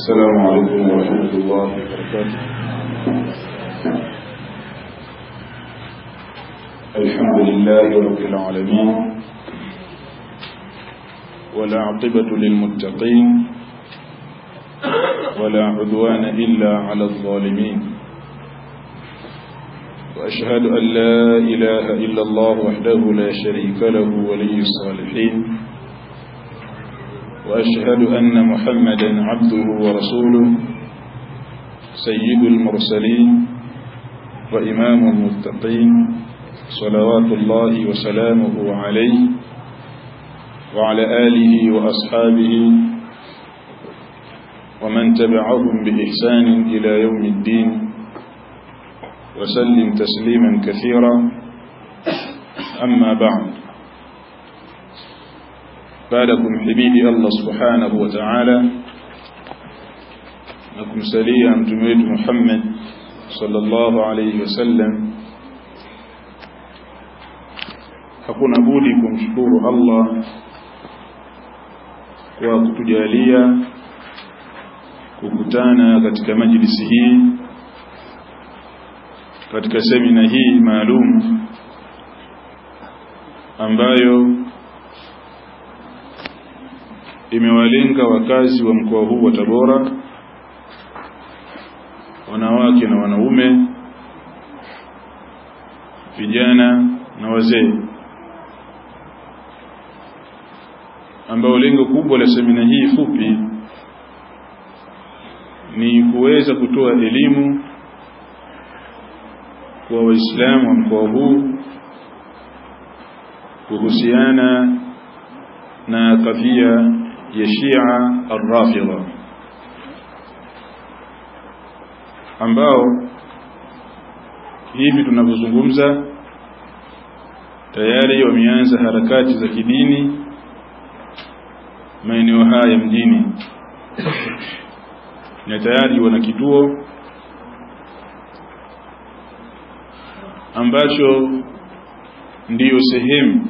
السلام عليكم ورحمة الله وبركاته الحمد لله رب العالمين ولا عقبة للمتقين ولا عدوان إلا على الظالمين وأشهد أن لا إله إلا الله وحده لا شريك له ولي الصالحين وأشهد أن محمدا عبده ورسوله سيد المرسلين وإمام المتقين صلوات الله وسلامه عليه وعلى آله وأصحابه ومن تبعهم بإحسان إلى يوم الدين وسلم تسليما كثيرا أما بعد بعدكم حبيبي الله سبحانه وتعالى نكم سليا متميت محمد صلى الله عليه وسلم hakuna budi kumshukuru Allah kwa kutujalia kukutana katika majlisi hii katika semina hii maalum ambayo imewalenga wakazi wa mkoa huu wa Tabora wanawake na wanaume vijana na wazee ambao lengo kubwa la semina hii fupi ni kuweza kutoa elimu kwa waislamu wa mkoa huu kuhusiana na kadhia ya Shia Ar-Rafidha ambao hivi tunavyozungumza tayari wameanza harakati za kidini maeneo haya mjini na tayari wana kituo ambacho ndiyo sehemu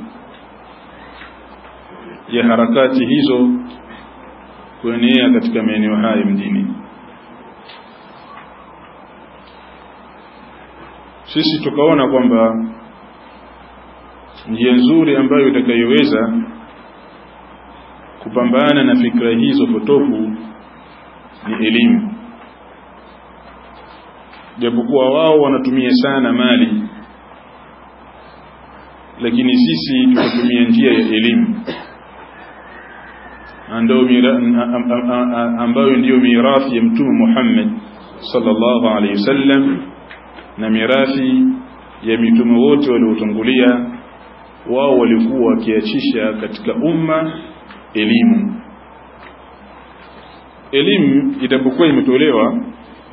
ya harakati hizo kuenea katika maeneo haya mjini sisi tukaona kwamba njia nzuri ambayo itakayoweza kupambana na fikra hizo potofu ni elimu japokuwa wao wanatumia sana mali lakini sisi tunatumia njia ya elimu ambayo ndiyo mirathi ya mtume Muhammad sallallahu alaihi wasallam na mirathi ya mitume wote waliotangulia wao walikuwa wakiachisha katika umma elimu elimu itapokuwa imetolewa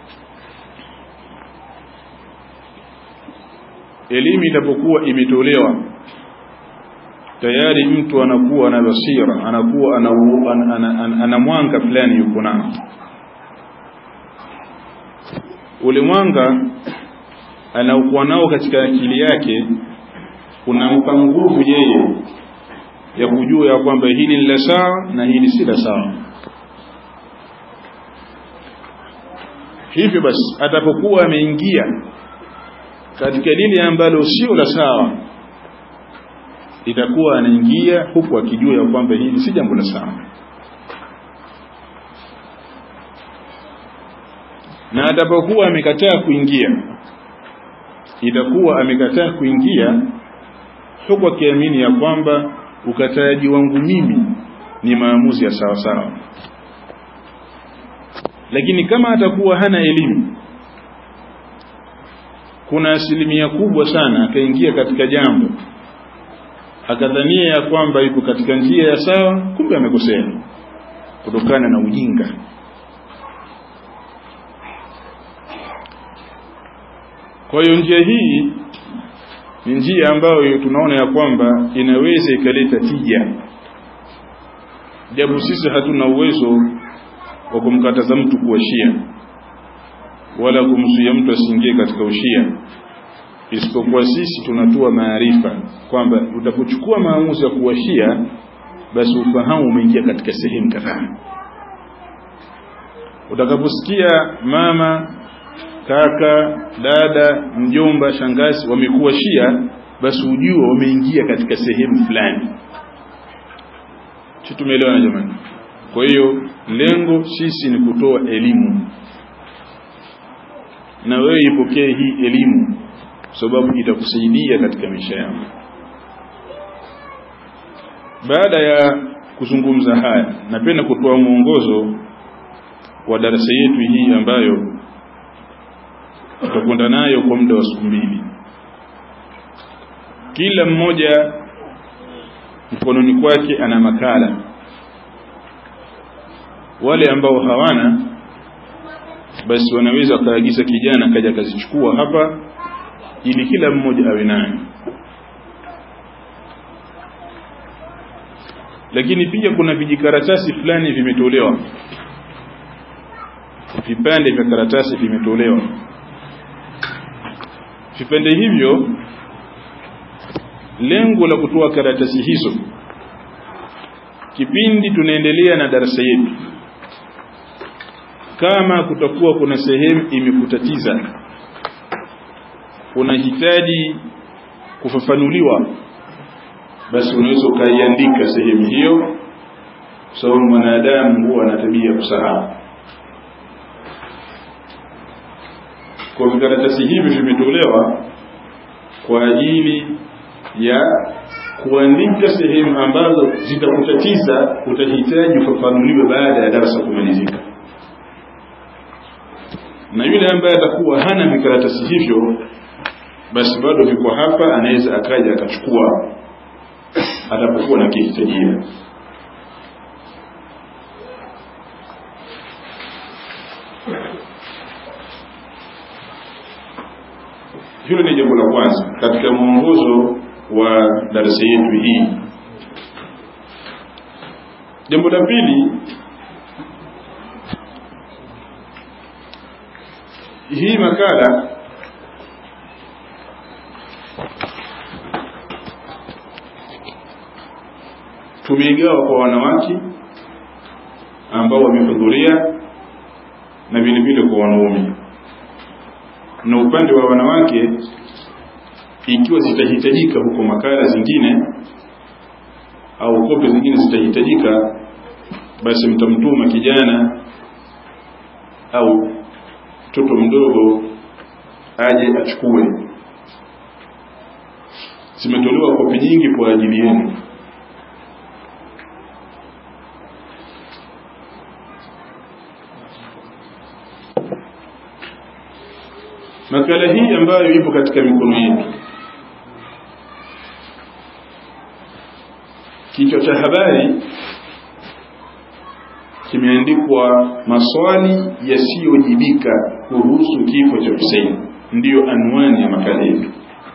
elimu itapokuwa imetolewa tayari mtu anakuwa na basira anakuwa ana, ana, ana, ana, ana mwanga fulani yuko nao ule mwanga anaokuwa nao katika akili yake unampa nguvu yeye ya kujua ya kwamba hili ni la sawa na hili si la sawa hivyo basi atapokuwa ameingia katika lile ambalo sio la sawa itakuwa anaingia huku akijua ya kwamba hili si jambo la sawa na atapokuwa amekataa kuingia itakuwa amekataa kuingia huku akiamini ya kwamba ukataji wangu mimi ni maamuzi ya sawa sawa lakini kama atakuwa hana elimu kuna asilimia kubwa sana akaingia katika jambo akadhania ya kwamba yuko katika njia ya sawa kumbe amekosea kutokana na ujinga kwa hiyo njia hii ni njia ambayo tunaona ya kwamba inaweza ikaleta tija japo sisi hatuna uwezo wa kumkataza mtu kuwa shia wala kumzuia mtu asiingie katika ushia isipokuwa sisi tunatoa maarifa kwamba utapochukua maamuzi ya kuwashia basi ufahamu umeingia katika sehemu kadhaa utakaposikia mama kaka dada mjomba shangazi wamekuwa shia basi ujue wameingia katika sehemu fulani si tumeelewana jamani kwa hiyo lengo sisi ni kutoa elimu na wewe ipokee hii elimu sababu itakusaidia katika maisha yako baada ya kuzungumza haya napenda kutoa mwongozo wa darasa yetu hii ambayo tutakwenda nayo kwa muda wa siku mbili kila mmoja mkononi kwake ana makala wale ambao hawana basi wanaweza wakaagiza kijana kaja akazichukua hapa ili kila mmoja awe nayo lakini pia kuna vijikaratasi fulani vimetolewa vipande vya karatasi vimetolewa vipande hivyo lengo la kutoa karatasi hizo kipindi tunaendelea na darasa yetu kama kutakuwa kuna sehemu imekutatiza unahitaji kufafanuliwa basi unaweza ukaiandika sehemu hiyo kwa sababu mwanadamu huwa ana tabia kusahau kwa vikaratasi hivi vimetolewa kwa ajili ya kuandika sehemu ambazo zitakutatiza utahitaji ufafanuliwe baada ya darasa kumalizika na yule ambaye atakuwa hana vikaratasi hivyo basi bado viko hapa anaweza akaja akachukua atapokuwa na kihitajia hilo ni jambo la kwanza katika mwongozo wa darasa yetu hii jambo la pili hii makala tumeigawa kwa wanawake ambao wamehudhuria na vile vile kwa wanaume na upande wa wanawake ikiwa zitahitajika huko makala zingine au kope zingine zitahitajika basi mtamtuma kijana au mtoto mdogo aje achukue zimetolewa kopi nyingi kwa ajili yenu makala hii ambayo ipo katika mikono yetu kichwa cha habari kimeandikwa maswali yasiyojibika kuhusu kifo cha Hussein ndiyo anwani ya makala yetu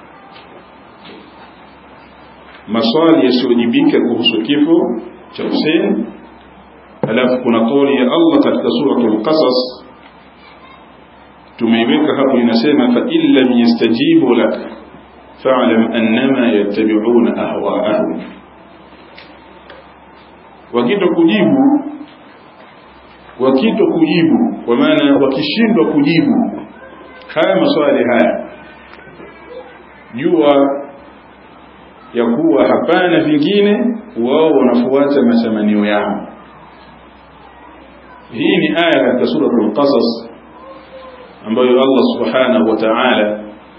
maswali yasiyojibika kuhusu kifo cha Hussein alafu kuna kauli ya Allah katika suratul Qasas tumeiweka hapo inasema fa in lam yastajibu lak fa'lam annama yattabi'una ahwa'ahum wakito kujibu wakito kujibu kwa maana wakishindwa kujibu haya maswali haya jua ya kuwa hapana vingine wao wanafuata matamanio yao hii ni aya katika suratul qasas ambayo Allah subhanahu wa ta'ala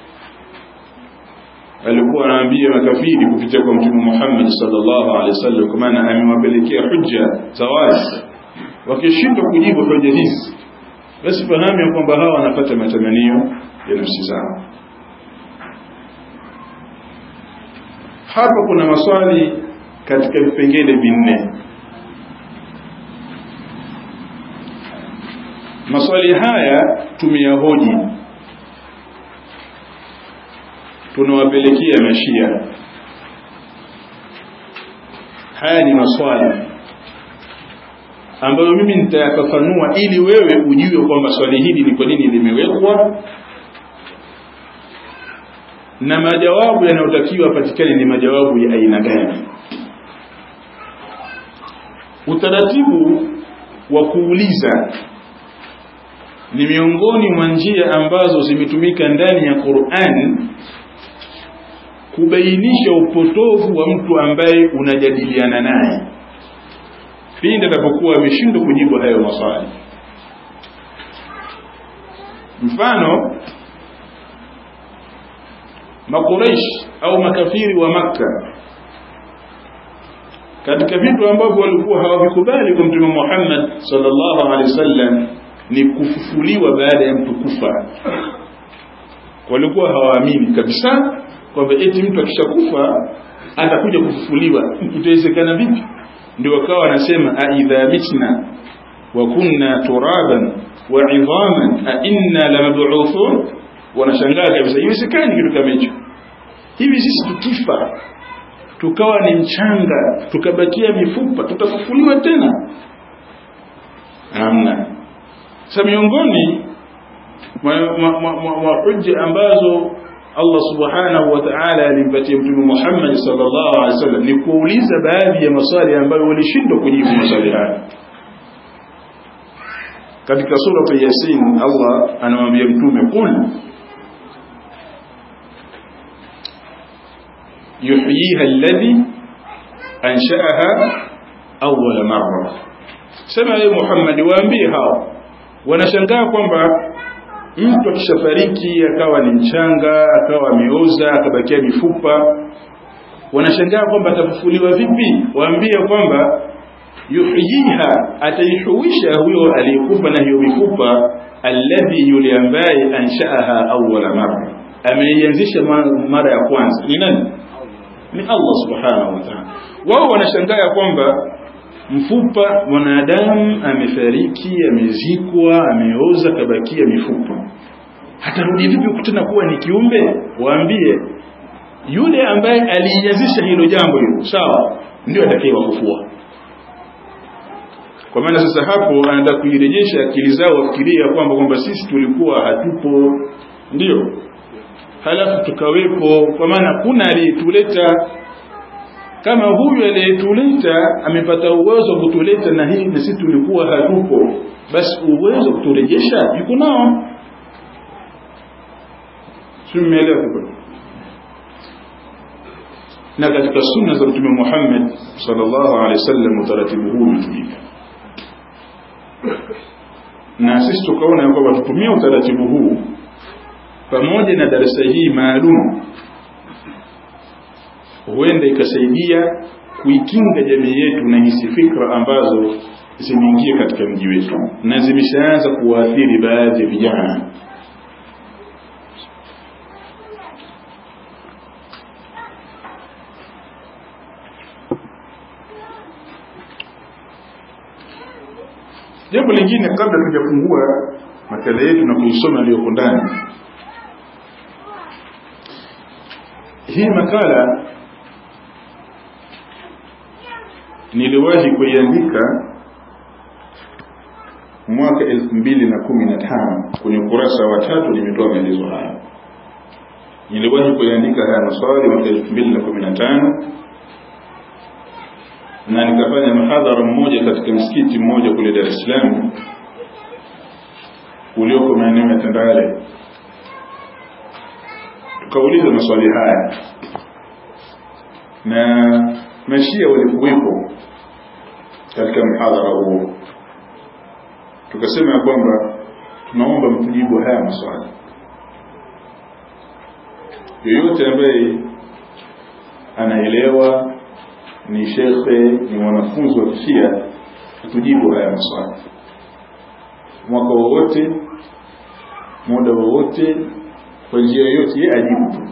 alikuwa anaambia makafiri kupitia kwa mtume Muhammad sallallahu alaihi wasallam kwa maana amewapelekea hujja za wazi wakishindwa kujibu hoja hizi basi fahamu ya kwamba hawa wanapata matamanio ya nafsi zao hapa kuna maswali katika vipengele vinne maswali haya tumeyahoji tunawapelekea mashia haya ni maswali ambayo mimi nitayafafanua ili wewe ujue kwamba swali hili ni kwa nini limewekwa na majawabu yanayotakiwa patikane ni majawabu ya aina gani utaratibu wa kuuliza ni miongoni mwa njia ambazo zimetumika ndani ya Qur'an kubainisha upotovu wa mtu ambaye unajadiliana naye pindi atakapokuwa ameshindwa kujibu hayo maswali mfano makuraish au makafiri wa makka katika vitu ambavyo walikuwa hawavikubali kwa mtume Muhammad sallallahu alaihi wasallam ni kufufuliwa baada ya mtu kufa walikuwa hawaamini kabisa kwamba eti mtu akishakufa atakuja kufufuliwa itawezekana vipi ndio wakawa wanasema aidha mitna wa kunna turaban wa idhaman a inna lamab'uthun wanashangaa kabisa iwezekani kitu kama hicho hivi sisi tukifa tukawa ni mchanga tukabakia mifupa tutafufuliwa tena hamna sasa miongoni mwa hujja ambazo Allah subhanahu wa ta'ala alimpatia mtume Muhammad sallallahu alaihi wasallam ni kuuliza baadhi ya maswali ambayo walishindwa kujibu maswali haya katika sura ya Yasin Allah anamwambia mtume qul yuhyiha alladhi ansha'aha awwal marra sema ye Muhammad waambie hao wanashangaa kwamba mtu akishafariki akawa ni mchanga akawa ameoza akabakia mifupa wanashangaa kwamba atafufuliwa vipi waambie kwamba yuhyiha ataihuisha huyo aliyekufa na hiyo mifupa alladhi yule ambaye anshaaha awwala marra ameianzisha mara ya kwanza ni nani ni Allah subhanahu wa ta'ala wao wanashangaa kwamba mfupa mwanadamu amefariki amezikwa ameoza kabakia mifupa hatarudi vipi tena kuwa ni kiumbe waambie yule ambaye alianzisha hilo jambo hilo sawa ndio atakayewafufua kwa maana sasa hapo anaenda kuirejesha akili zao wafikiria kwamba kwamba sisi tulikuwa hatupo ndio halafu tukawepo kwa maana kuna aliyetuleta kama huyu aliyetuleta amepata uwezo wa kutuleta na hii na sisi tulikuwa hatupo basi uwezo wa kuturejesha yuko nao simeelewa na katika sunna za mtume Muhammad sallallahu alaihi wasallam utaratibu huu umetumika na sisi tukaona kwamba tutumie utaratibu huu pamoja na darasa hii maalum huenda ikasaidia kuikinga jamii yetu na hizi fikra ambazo zimeingia katika mji wetu na zimeshaanza kuwaathiri baadhi ya vijana jambo lingine kabla tujafungua makala yetu na kuisoma aliyoko ndani hii makala niliwahi kuiandika mwaka elfu mbili na kumi na tano kwenye ukurasa wa tatu nimetoa maelezo haya niliwahi kuiandika haya maswali mwaka elfu mbili na kumi na tano na nikafanya mahadhara mmoja katika msikiti mmoja kule Dar es Salaam ulioko maeneo ya Tandale tukauliza maswali haya na mashia walikuwepo katika mhadhara huo tukasema ya kwamba tunaomba mtujibu haya maswali yoyote ambaye anaelewa ni shekhe ni mwanafunzi wa kishia tujibu haya maswali mwaka wowote muda wowote kwa njia yoyote yeye ajibu tu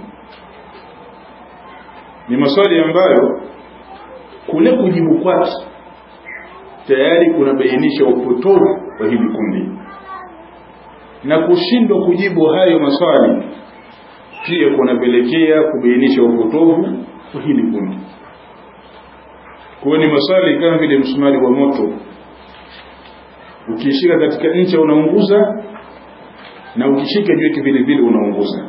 ni maswali ambayo kule kujibu kwake tayari kunabainisha upotovu wa hili kundi na kushindwa kujibu hayo maswali pia kunapelekea kubainisha upotovu wa hili kundi kuwa ni maswali kama vile msumari wa moto ukishika katika ncha unaunguza na ukishika juu yake vile vile unaunguza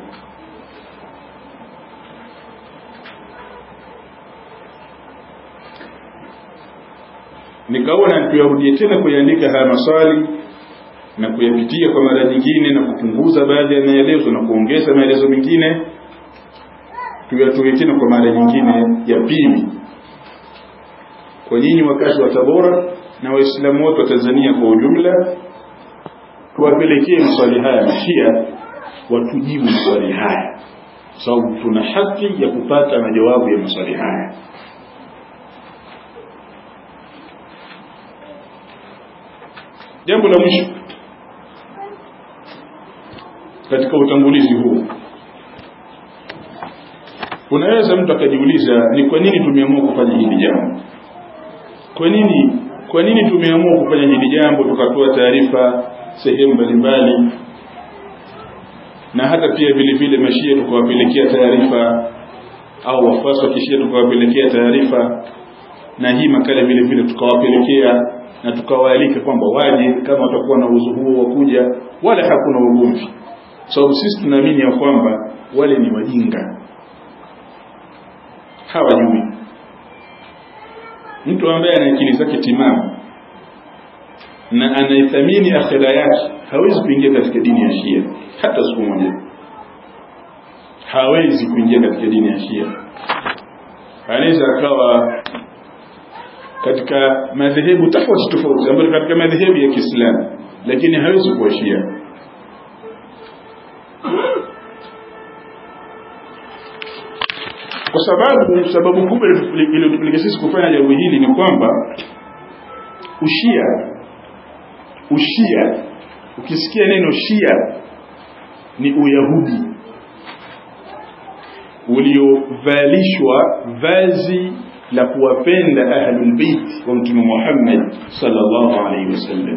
nikaona tuyarudie tena kuyaandika haya maswali na kuyapitia kwa mara nyingine na kupunguza baadhi ya maelezo na kuongeza maelezo mengine tuyatoe tena kwa mara nyingine ya pili kwa nyinyi wakazi wa Tabora na waislamu wote wa Tanzania kwa ujumla tuwapelekee maswali haya mashia watujibu maswali haya sababu tuna haki ya kupata majawabu ya maswali haya jambo la mwisho katika utangulizi huu unaweza mtu akajiuliza ni kwa nini tumeamua kufanya hili jambo kwa nini kwa nini tumeamua kufanya hili jambo tukatoa taarifa sehemu mbalimbali na hata pia vile vile mashia tukawapelekea taarifa au wafuasi wa kishia tukawapelekea taarifa na hii makala vile vile tukawapelekea na tukawaalika kwamba waje kama watakuwa na uwezo huo wa kuja wala hakuna ugomvi sababu so, sisi tunaamini ya kwamba wale ni wajinga hawajui mtu ambaye ana akili zake timamu na anaithamini akhira yake hawezi kuingia katika dini ya Shia hata siku moja hawezi kuingia katika dini ya Shia anaweza akawa katika madhehebu tofauti tofauti ambayo katika madhehebu ya Kiislamu lakini hawezi kuwa Shia kwa sababu sababu kubwa iliyotupelekea sisi kufanya jambo hili ni kwamba ushia ushia ukisikia neno shia ni uyahudi uliovalishwa vazi la kuwapenda ahlul bait wa mtume Muhammad sallallahu alaihi wasallam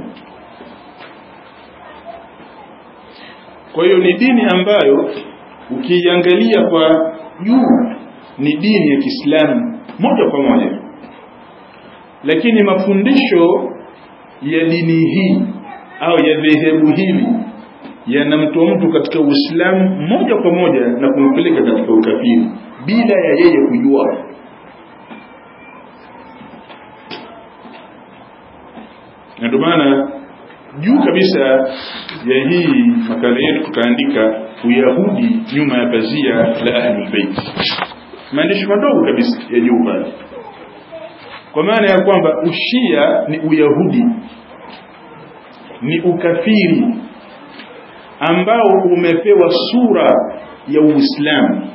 kwa hiyo ni dini ambayo ukiiangalia kwa juu ni dini ya Kiislamu moja kwa moja lakini mafundisho ya dini hii au ya dhehebu hili yanamtoa mtu katika Uislamu moja kwa moja na kumpeleka katika ukafiri bila ya yeye kujua na ndio maana juu kabisa ya hii makala yetu tukaandika uyahudi nyuma ya pazia la ahlul bait maandishi madogo kabisa ya juu pale kwa maana ya kwamba ushia ni uyahudi ni ukafiri ambao umepewa sura ya uislamu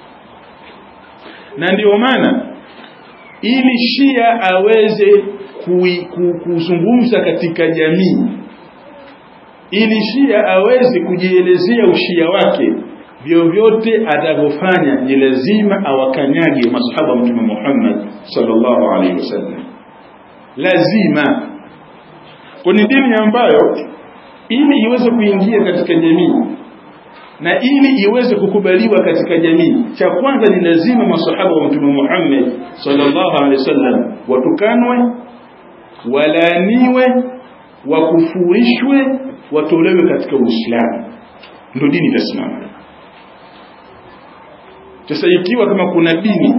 na ndio maana ili shia aweze kuzungumza katika jamii ili shia aweze kujielezea ushia wake vyovyote atavyofanya ni lazima awakanyage masahaba wa mtume Muhammad sallallahu alaihi wasallam lazima kwa ni dini ambayo ili iweze kuingia katika jamii na ili iweze kukubaliwa katika jamii cha kwanza ni lazima masahaba wa mtume Muhammad sallallahu alaihi wasallam watukanwe walaaniwe wakufurishwe watolewe katika Uislamu ndio dini itasimama sasa ikiwa kama kuna dini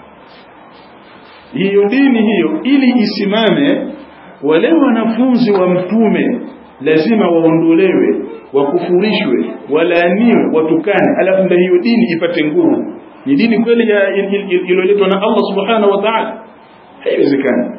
hiyo dini hiyo ili isimame wale wanafunzi wa mtume lazima waondolewe wakufurishwe walaaniwe watukane alafu ndio hiyo dini ipate nguvu ni dini kweli iliyoletwa na Allah subhanahu wa ta'ala haiwezekani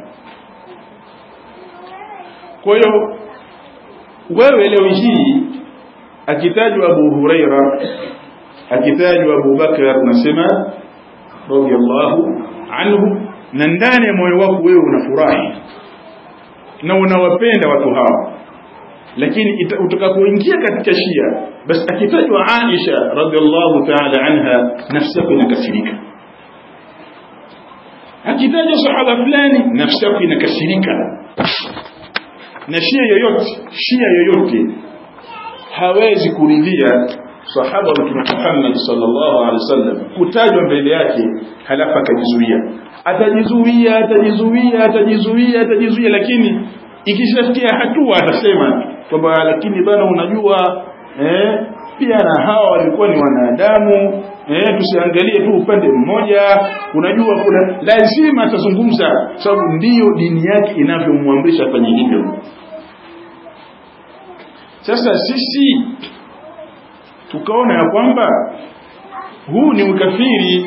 kwa hiyo wewe leo hii akitajwa Abu Huraira akitajwa Abu Bakar nasema radiyallahu anhu na ndani ya moyo wako wewe unafurahi na unawapenda watu hao lakini utakapoingia katika Shia basi akitajwa Aisha radhiallahu ta'ala anha nafsi yako inakasirika akitajwa sahaba fulani nafsi yako inakasirika na Shia yoyote Shia yoyote hawezi kuridhia sahaba wa Mtume Muhammad sallallahu alaihi wasallam kutajwa mbele yake halafu akajizuia atajizuia atajizuia atajizuia atajizuia lakini ikishafikia hatua atasema kwamba lakini bana unajua eh, pia na hawa walikuwa ni wanadamu eh, tusiangalie tu upande mmoja unajua kuna lazima atazungumza sababu ndiyo dini yake inavyomwamrisha afanye hivyo sasa sisi tukaona ya kwamba huu ni ukafiri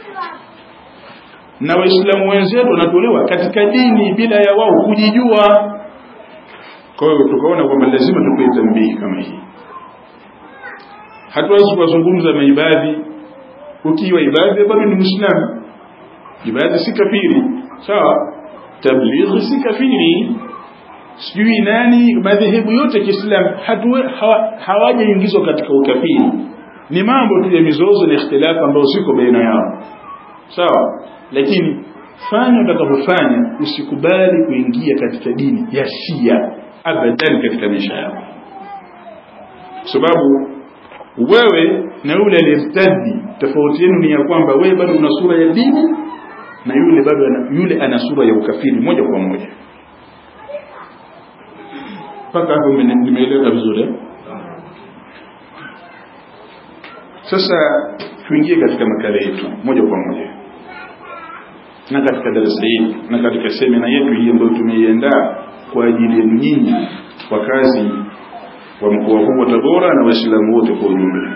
na waislamu wenzetu wanatolewa katika dini bila ya wao kujijua kwa hiyo tukaona kwamba lazima tupe tambihi kama hii hatuwezi kuwazungumza maibadhi ukiwa ibadhi bado ni muislamu ibadhi si kafiri sawa tablighi si kafiri sijui nani madhehebu yote ya Kiislamu hawajaingizwa katika ukafiri ni mambo tu ya mizozo na ikhtilafu ambayo ziko baina yao sawa lakini fanya utakapofanya usikubali kuingia katika dini ya Shia abadan katika maisha yako sababu wewe na yule aliyertadi tofauti yenu ni ya kwamba wewe bado una sura ya dini na yule bado ana, yule ana sura ya ukafiri moja kwa moja mpaka hapo nimeeleza vizuri sasa tuingie katika makala yetu moja kwa moja na katika darasa hili na katika semina yetu hii ambayo tumeiandaa kwa ajili yenu nyinyi wakazi wa mkoa huu wa Tabora na Waislamu wote kwa ujumla.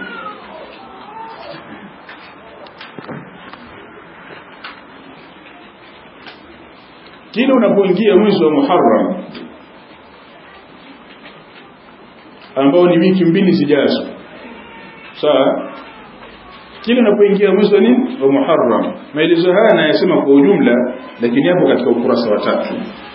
Kila unapoingia mwezi wa Muharram ambao ni wiki mbili zijazo, sawa? Kila unapoingia mwezi wa nini wa Muharram, maelezo haya nayasema kwa ujumla, lakini hapo katika ukurasa wa tatu.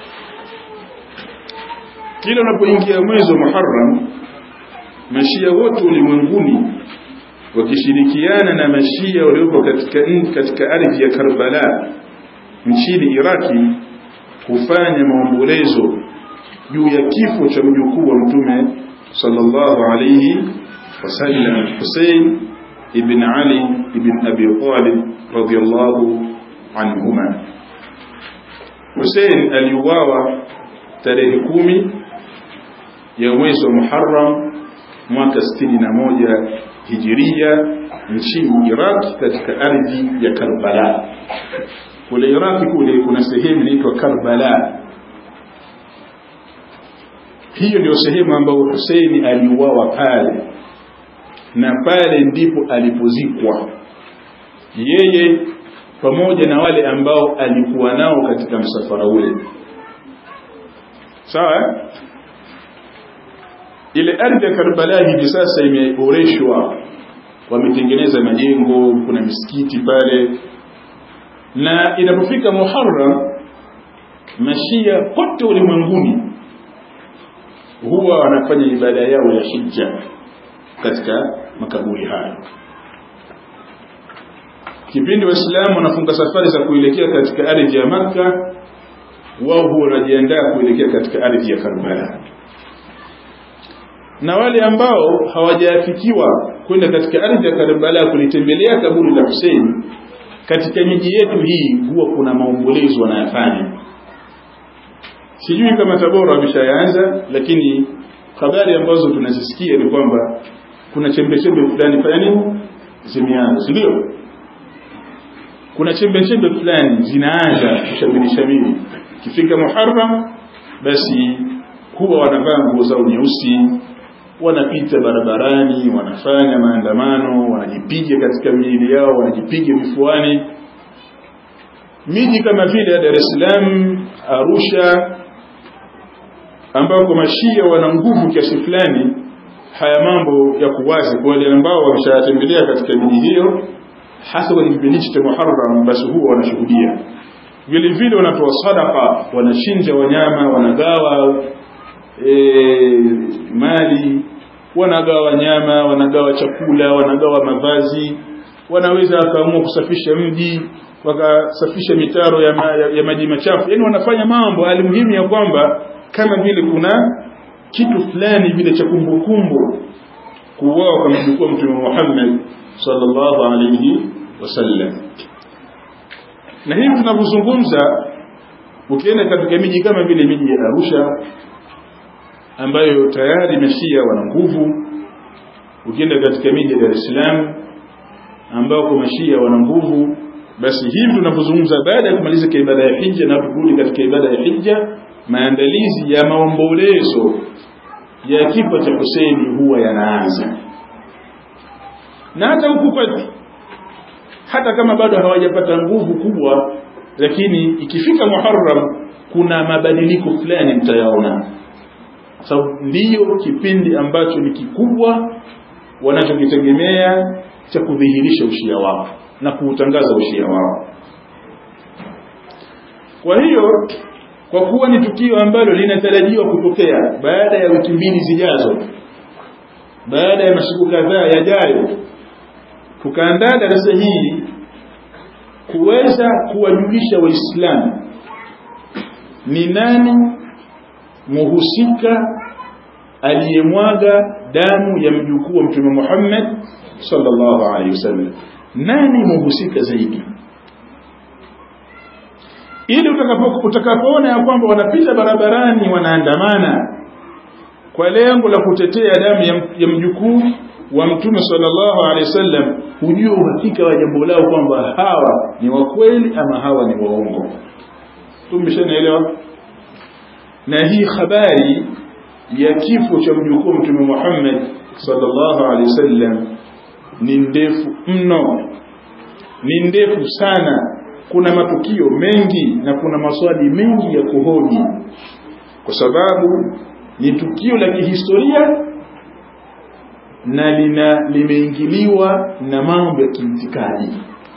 Kila unapoingia mwezi wa Muharram mashia wote ulimwenguni wakishirikiana na mashia waliopo katika katika ardhi ya Karbala nchini Iraki hufanya maombolezo juu ya kifo cha mjukuu wa mtume sallallahu alayhi wasallam Hussein ibn Ali ibn Abi Talib radiyallahu anhuma Hussein aliuawa tarehe kumi ya mwezi wa Muharram mwaka sitini na moja hijiria nchini Iraq katika ardhi ya Karbala. Kule Iraq kule kuna sehemu inaitwa Karbala. Hiyo ndio sehemu ambayo Hussein aliuawa pale, na pale ndipo alipozikwa yeye pamoja na wale ambao alikuwa nao katika msafara ule. Sawa? ile ardhi ya Karbala hivi sasa imeboreshwa, wametengeneza majengo, kuna misikiti pale, na inapofika Muharram mashia pote ulimwenguni huwa wanafanya ibada yao ya hija katika makaburi hayo. Kipindi Waislamu wanafunga safari za kuelekea katika ardhi ya Makka, wao huwa wanajiandaa kuelekea katika ardhi ya Karbala na wale ambao hawajafikiwa kwenda katika ardhi ya Karbala kulitembelea kaburi la Hussein katika miji yetu hii huwa kuna maombolezo wanayafanya sijui kama Tabora wameshaanza lakini habari ambazo tunazisikia ni kwamba kuna chembe chembe fulani fulani zimeanza si ndio kuna chembe chembe fulani zinaanza kushamiri shamiri kifika Muharram basi huwa wanavaa nguo zao nyeusi wanapita barabarani wanafanya maandamano wanajipiga katika miili yao wanajipiga vifuani miji kama vile Dar es Salaam Arusha ambako mashia wana nguvu kiasi fulani haya mambo ya kuwazi kwa wale ambao wameshatembelea katika miji hiyo hasa kwenye kipindi cha Muharram basi huwa wanashuhudia vile vile wanatoa sadaka wanachinja wanyama wanagawa e, mali wanagawa nyama wanagawa chakula wanagawa mavazi wanaweza wakaamua kusafisha mji wakasafisha mitaro ya, ma, ya, ya maji machafu yani wanafanya mambo alimuhimu ya kwamba kama vile kuna kitu fulani vile cha kumbukumbu kuuawa kwa mjukuu mtume Muhammad sallallahu alayhi wasallam na hivi tunavyozungumza ukienda katika miji kama vile miji ya Arusha ambayo tayari mashia wana nguvu ukienda katika miji ya Dar es Salaam ambao mashia wana nguvu basi hivi tunapozungumza baada ya kumaliza ibada ya hija na kurudi katika ibada ya hija maandalizi ya maombolezo ya kifo cha Huseini huwa yanaanza na hata huku kwetu hata kama bado hawajapata nguvu kubwa lakini ikifika Muharram kuna mabadiliko fulani mtayaona sababu so, ndiyo kipindi ambacho ni kikubwa wanachokitegemea cha kudhihirisha ushia wao na kuutangaza ushia wao kwa hiyo kwa kuwa ni tukio ambalo linatarajiwa kutokea baada ya wiki mbili zijazo baada ya masiku kadhaa yajayo tukaandaa darasa hili kuweza kuwajulisha waislamu ni nani muhusika aliyemwaga damu ya mjukuu wa mtume Muhammad sallallahu alaihi wasallam nani muhusika zaidi ili utakapo utakapoona ya kwamba wanapita barabarani wanaandamana kwa lengo la kutetea damu ya, ya mjukuu wa mtume sallallahu alaihi wasallam hujue uhakika wa jambo lao kwamba hawa ni wa kweli ama hawa ni waongo tumeshanaelewa na hii habari ya kifo cha mjukuu mtume Muhammad sallallahu alaihi wasallam ni ndefu mno ni ndefu sana kuna matukio mengi na kuna maswali mengi ya kuhoji kwa sababu ni tukio la kihistoria na lina limeingiliwa na mambo ya kiitikadi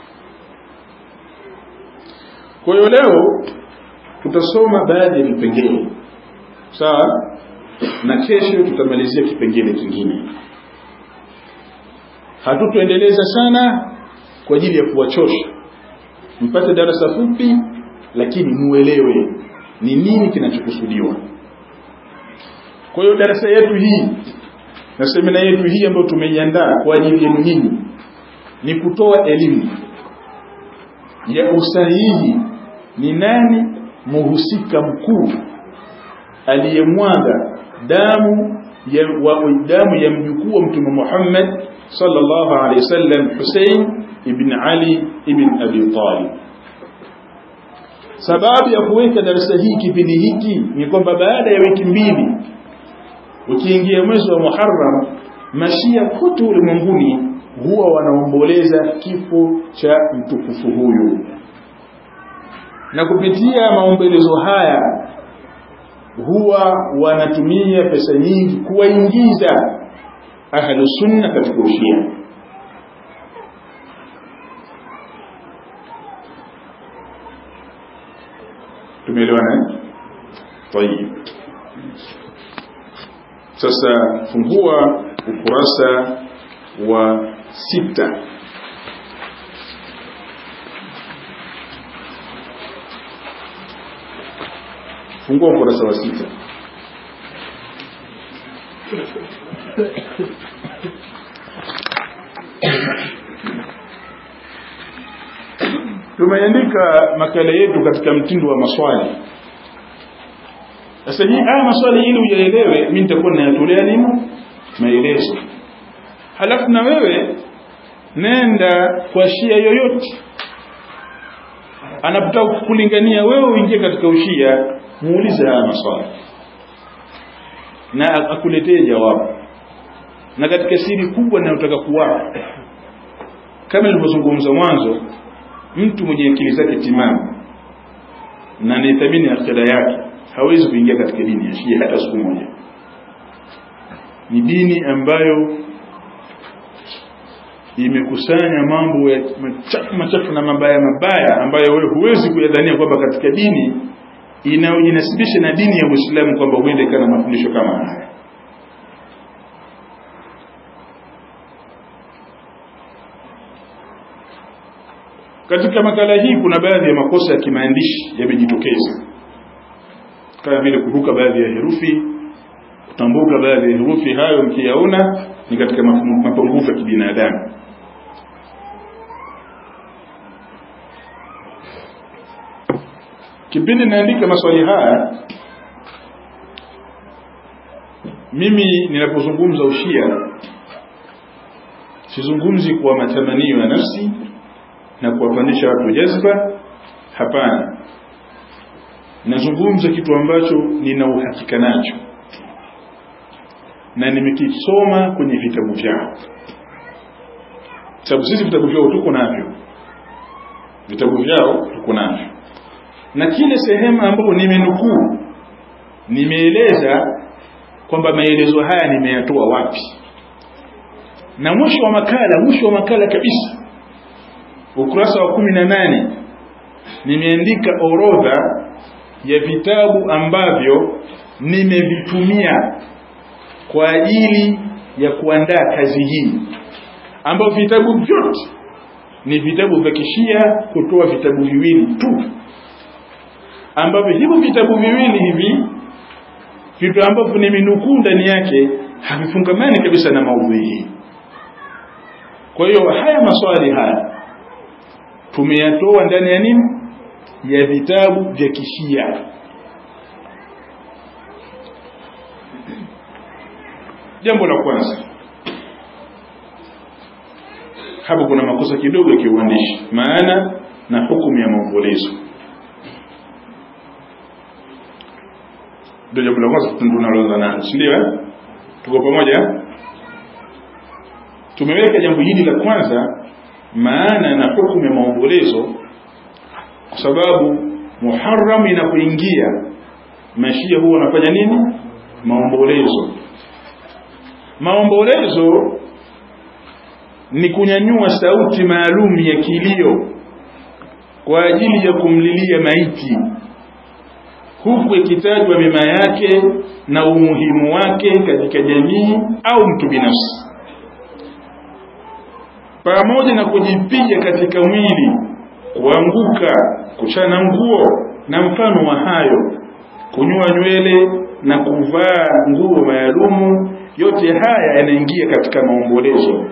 kwa hiyo leo tutasoma baadhi ya vipengele sawa na kesho tutamalizia kipengele kingine hatutoendeleza sana kwa ajili ya kuwachosha mpate darasa fupi lakini muelewe ni nini kinachokusudiwa kwa hiyo darasa yetu hii na semina yetu hii ambayo tumeiandaa kwa ajili yenu nyinyi ni kutoa elimu ya usahihi ni nani muhusika mkuu aliyemwaga damu ya wa, damu ya mjukuu wa mtume Muhammad sallallahu alaihi wasallam Hussein ibn Ali ibn Abi Talib sababu ya kuweka darasa hii kipindi hiki ni kwamba baada ya wiki mbili ukiingia mwezi wa Muharram mashia kote ulimwenguni huwa wanaomboleza kifo cha mtukufu huyu na kupitia maombolezo haya huwa wanatumia pesa nyingi kuwaingiza ahlu sunna katika ushia tumeelewana tayib sasa fungua ukurasa wa sita fungua ukurasa wa sita tumeandika makala yetu katika mtindo wa maswali sasa hii haya maswali ili uyaelewe mimi nitakuwa ninayatolea nini maelezo halafu na wewe nenda kwa shia yoyote anapotaka kulingania wewe uingie katika ushia muulize haya maswali na akuletee jawabu na katika siri kubwa ninayotaka kuwapa kama nilivyozungumza mwanzo mtu mwenye akili zake timamu na anayethamini akhira yake hawezi kuingia katika dini ya Shia hata siku moja. Ni dini ambayo imekusanya mambo ya machafu machafu na mabaya mabaya ambayo wewe huwezi kuyadhania kwamba katika dini inayojinasibisha na dini ya Uislamu kwamba huende ikana mafundisho kama haya. Katika makala hii kuna baadhi ya makosa ya kimaandishi yamejitokeza kama vile kuruka baadhi ya herufi kutambuka baadhi ya herufi hayo mkiyaona ni katika mapungufu ya kibinadamu kipindi naandika maswali haya mimi ninapozungumza ushia sizungumzi kwa matamanio ya nafsi na kuwapandisha watu jazba hapana nazungumza kitu ambacho nina uhakika nacho na nimekisoma kwenye vitabu vyao sababu sisi vitabu vyao tuko navyo vitabu vyao tuko navyo na kile sehemu ambapo nimenukuu nimeeleza kwamba maelezo haya nimeyatoa wapi na mwisho wa makala mwisho wa makala kabisa ukurasa wa kumi na nane nimeandika orodha ya vitabu ambavyo nimevitumia kwa ajili ya kuandaa kazi hii ambavyo vitabu vyote ni vitabu vya kishia kutoa vitabu viwili tu ambavyo hivyo vitabu viwili hivi vitu ambavyo nimenukuu ndani yake havifungamani kabisa na maudhui hii kwa hiyo haya maswali haya tumeyatoa ndani ya nini ya vitabu vya kishia jambo la kwanza hapo kuna makosa kidogo ya kiuandishi maana na hukumu ya maombolezo ndio jambo la kwanza tunaloanza nalo si ndio eh tuko pamoja tumeweka jambo hili la kwanza maana na hukumu ya maombolezo kwa sababu Muharram inapoingia mashia huwa wanafanya nini maombolezo maombolezo ni kunyanyua sauti maalum ya kilio kwa ajili ya kumlilia maiti huku ikitajwa mema yake na umuhimu wake katika jamii au mtu binafsi pamoja na kujipiga katika mwili kuanguka kuchana nguo na mfano wa hayo kunyoa nywele na kuvaa nguo maalumu yote haya yanaingia katika maombolezo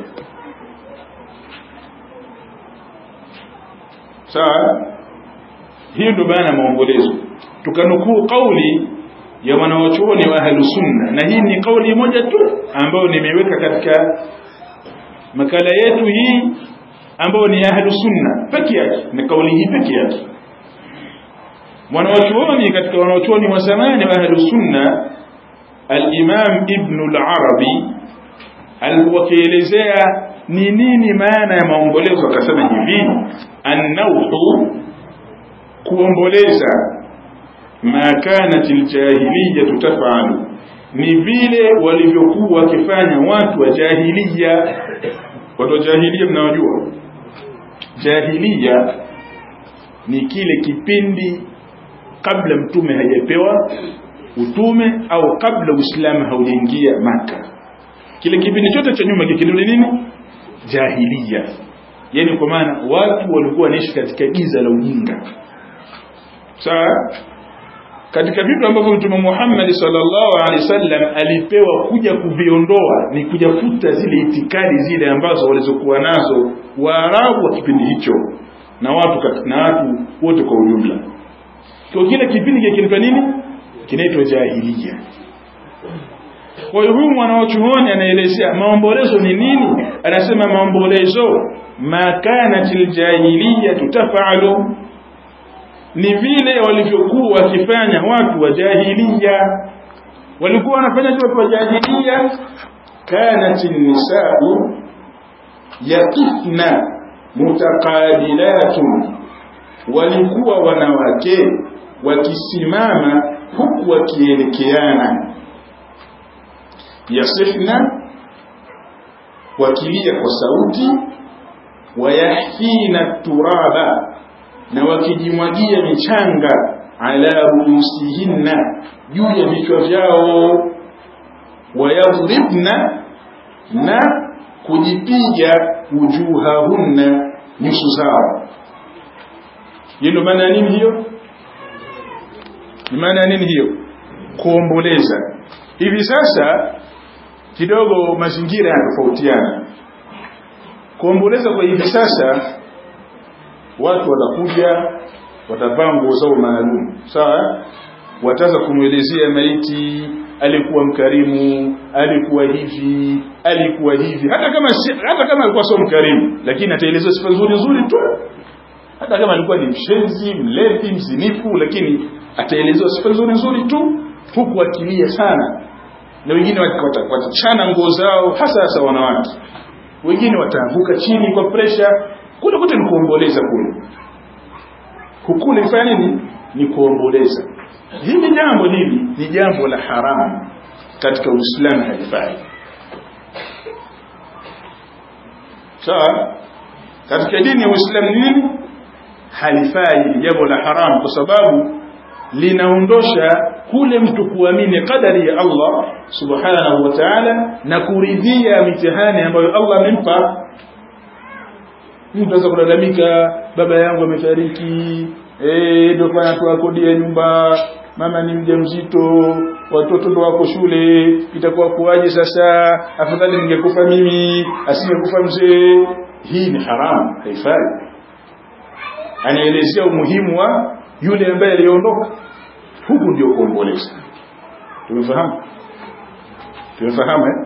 sawa hiyo ndio maana maombolezo tukanukuu kauli ya wanawachuoni wa ahlu sunna na hii ni kauli moja tu ambayo nimeweka katika makala yetu hii ambayo ni ahlu sunna peke yake ni kauli hii peke yake wanawachuoni katika wanawachuoni wa zamani wa ahlu sunna al-Imam Ibn al-Arabi alipokielezea ni nini maana ya maombolezo akasema hivi annauhu kuomboleza ma kanat aljahiliya tafalu ni vile walivyokuwa wakifanya watu wa jahiliya watu wa jahiliya mnawajua jahiliya ni kile kipindi kabla mtume hajapewa utume au kabla uislamu haujaingia maka kile kipindi chote cha nyuma kikiduli nini jahiliya yani kwa maana watu walikuwa wanaishi katika giza la ujinga sawa katika vitu ambavyo mtume Muhammad sallallahu alaihi wasallam alipewa kuja kuviondoa ni kujafuta zile itikadi zile ambazo walizokuwa nazo Waarabu wa kipindi hicho na watu na watu wote kwa ujumla kwa kile kipindi kinaitwa nini kinaitwa jahiliya kwa hiyo huyu mwanachuoni anaelezea maombolezo ni nini anasema maombolezo ma kanatil jahiliya tutafalu ni vile walivyokuwa wakifanya watu wa jahiliya walikuwa wanafanya watu wa jahiliya kanat nisau yaqifna mutaqabilatun walikuwa wanawake wakisimama huku wakielekeana yasifna wakilia kwa sauti wayahina turaba na wakijimwagia michanga ala ruusihinna juu ya vichwa vyao wayadribna na kujipiga wujuhahunna nyuso zao hiyo ndio maana ya nini hiyo ni maana ya nini hiyo kuomboleza hivi sasa kidogo mazingira yanatofautiana kuomboleza kwa hivi sasa watu watakuja watavaa nguo zao maalum sawa wataanza kumwelezea maiti alikuwa mkarimu alikuwa hivi alikuwa hivi hata kama hata kama alikuwa sio mkarimu lakini ataelezea sifa nzuri nzuri tu hata kama alikuwa ni mshenzi mlevi mzinifu lakini ataelezewa sifa nzuri nzuri tu huku akilia sana na wengine watachana nguo zao hasa hasa wanawake wengine wataanguka chini kwa presha kule kote ni kuomboleza kule hukule kufanya nini ni kuomboleza hili jambo hili ni jambo la haramu katika uislamu halifai sawa katika dini ya uislamu nini halifai hili jambo la haramu kwa sababu linaondosha kule mtu kuamini kadari ya Allah subhanahu wa ta'ala na kuridhia mitihani ambayo Allah amempa mtu anaweza kulalamika baba yangu amefariki eh ndio kwa natoa kodi ya nyumba mama ni mjamzito watoto ndo wako shule itakuwa kuwaje sasa afadhali ningekufa mimi asingekufa mzee hii ni haramu haifai anaelezea umuhimu wa yule ambaye aliondoka huku ndio kuomboleza tumefahamu tumefahamu eh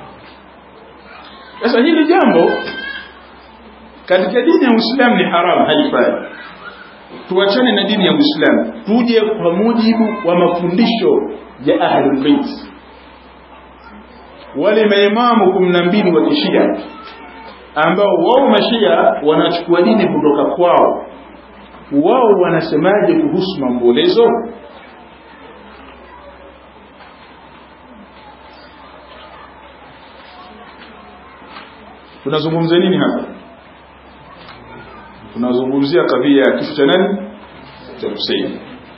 sasa hili jambo katika dini ya Uislamu ni haramu haifai tuachane na dini ya Uislamu tuje kwa mujibu wa mafundisho ya Ahlul Bait wale maimamu 12 wa Kishia ambao wao mashia wanachukua dini kutoka kwao wao wanasemaje kuhusu maombolezo tunazungumzia nini hapa tunazungumzia kadhia ya kifo cha nani cha Hussein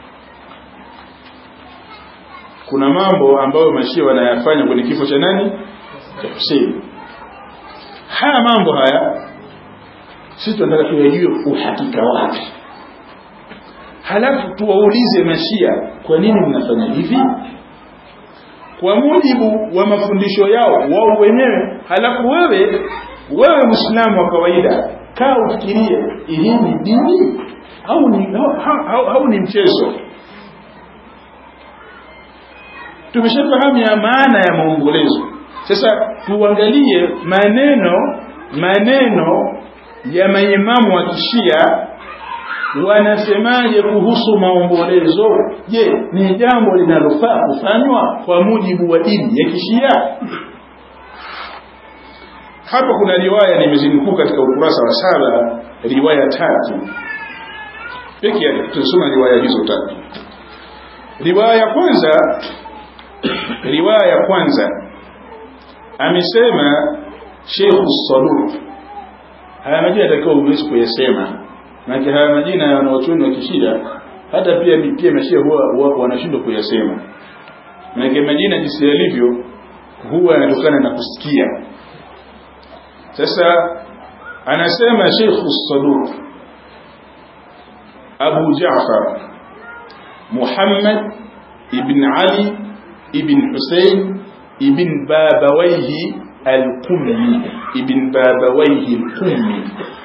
kuna mambo ambayo mashia wanayafanya kwenye kifo cha nani cha Hussein haya mambo haya sisi tunataka tuyajue uhakika wake halafu tuwaulize mashia kwa nini mnafanya hivi kwa mujibu wa mafundisho yao wao wenyewe halafu wewe wewe muislamu wa kawaida kaa ufikirie hii ni dini au ni au, au, au ni mchezo tumeshafahamu ya maana ya maombolezo sasa tuangalie maneno maneno ya maimamu wa kishia wanasemaje kuhusu maombolezo je ni jambo linalofaa kufanywa kwa mujibu wa dini ya kishia hapa kuna riwaya nimezinukuu katika ukurasa wa saba riwaya tatu peke yake tutasoma riwaya hizo tatu riwaya ya kwanza riwaya ya kwanza amesema Sheikh Saduq haya majina yatakiwa uwezi kuyasema maana haya majina ya wanaochuoni wa kishia hata pia pia mashia huwa wanashindwa kuyasema maana majina jinsi yalivyo huwa yanatokana na kusikia sasa anasema Sheikh Saduq Abu Ja'far Muhammad ibn Ali ibn Hussein ibn Babawayhi al-Qummi ibn Babawayhi al-Qummi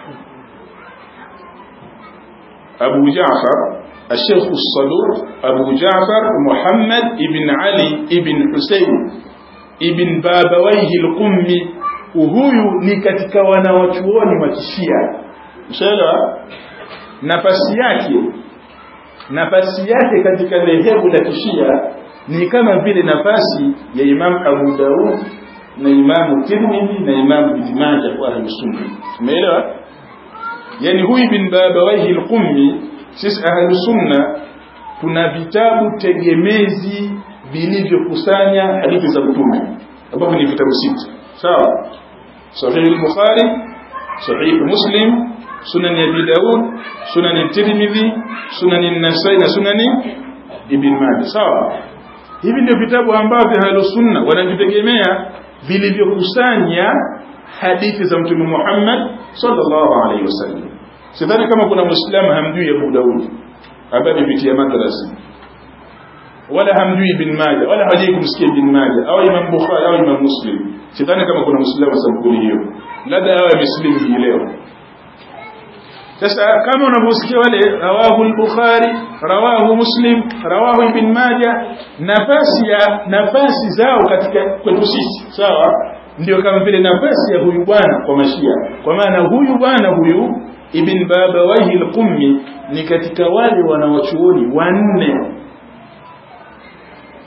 Abu Ja'far الشيخ الصدوق أبو جعفر محمد ابن علي ابن حسين ابن بابويه القمي huyu ni katika wanawachuoni wa kishia mshaelewa nafasi yake nafasi yake katika dhehebu la kishia ni kama vile nafasi ya Imam Abu Daud na Imam Tirmidhi na Imam Ibn Majah kwa ahli sunna umeelewa yani huyu bin Babawayhi al-Qummi sisi ahli sunna tuna vitabu tegemezi vilivyokusanya hadithi za mtume ambavyo ni vitabu sita sawa sahih al-bukhari sahih muslim sunan abi daud sunan tirmidhi sunan an-nasai na sunan ibn majah sawa hivi ndio vitabu ambavyo ahlus sunna wanavitegemea vilivyokusanya hadithi za mtume Muhammad sallallahu alaihi wasallam sidhani kama kuna muislamu hamjui Abu Daud ambaye amepitia madrasa wala hamjui ibn Majah wala hajai kumsikia ibn Majah au Imam Bukhari au Imam Muslim sidhani kama kuna muislamu sampuli hiyo labda awe amesilimu hii leo sasa kama unavyosikia wale rawahu al-Bukhari rawahu Muslim rawahu Ibn Majah nafasi ya nafasi zao katika kwetu sisi sawa ndio kama vile nafasi ya huyu bwana kwa mashia kwa maana huyu bwana huyu Ibn Babawayhi al-Qummi ni katika wale wanawachuoni wanne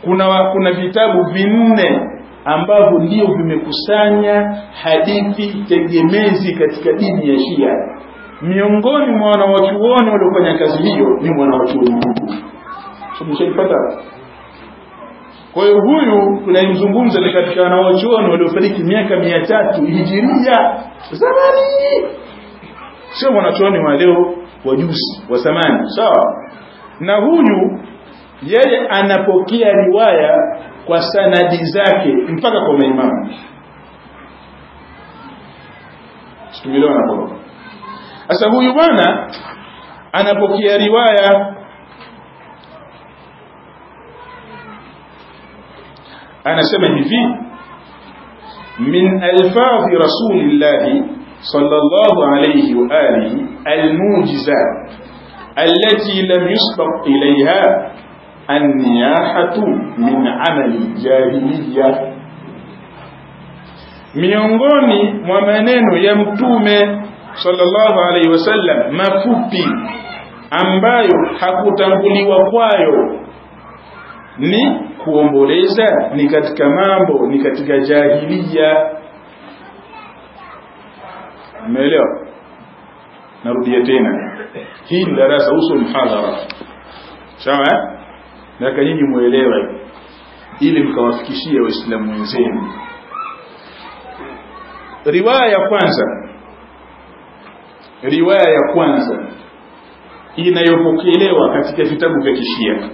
kuna kuna vitabu vinne ambavyo ndio vimekusanya hadithi tegemezi katika dini ya Shia miongoni mwa wanawachuoni waliofanya kazi hiyo ni mwanawachuoni huyu mshaipata kwa hiyo huyu tunayemzungumza ni katika wanawachuoni waliofariki miaka mia tatu hijiria zamani sio mwanachuoni wa leo wa juzi wa zamani sawa na huyu yeye anapokea riwaya kwa sanadi zake mpaka kwa maimamu tumeelewana hapo sasa huyu bwana anapokea riwaya anasema hivi min alfadhi rasulillahi sallallahu alayhi wa alihi almujiza التي لم يسبق إليها النياحة من عمل الجاهلية miongoni mwa maneno ya mtume sallallahu alaihi wasallam mafupi ambayo hakutanguliwa kwayo ni kuomboleza ni katika mambo ni katika jahiliya umeelewa narudia tena hii ni darasa uso mhadhara sawa nataka nyinyi muelewe ili mkawafikishie waislamu wenzenu riwaya ya kwanza riwaya ya kwanza inayopokelewa katika vitabu vya kishia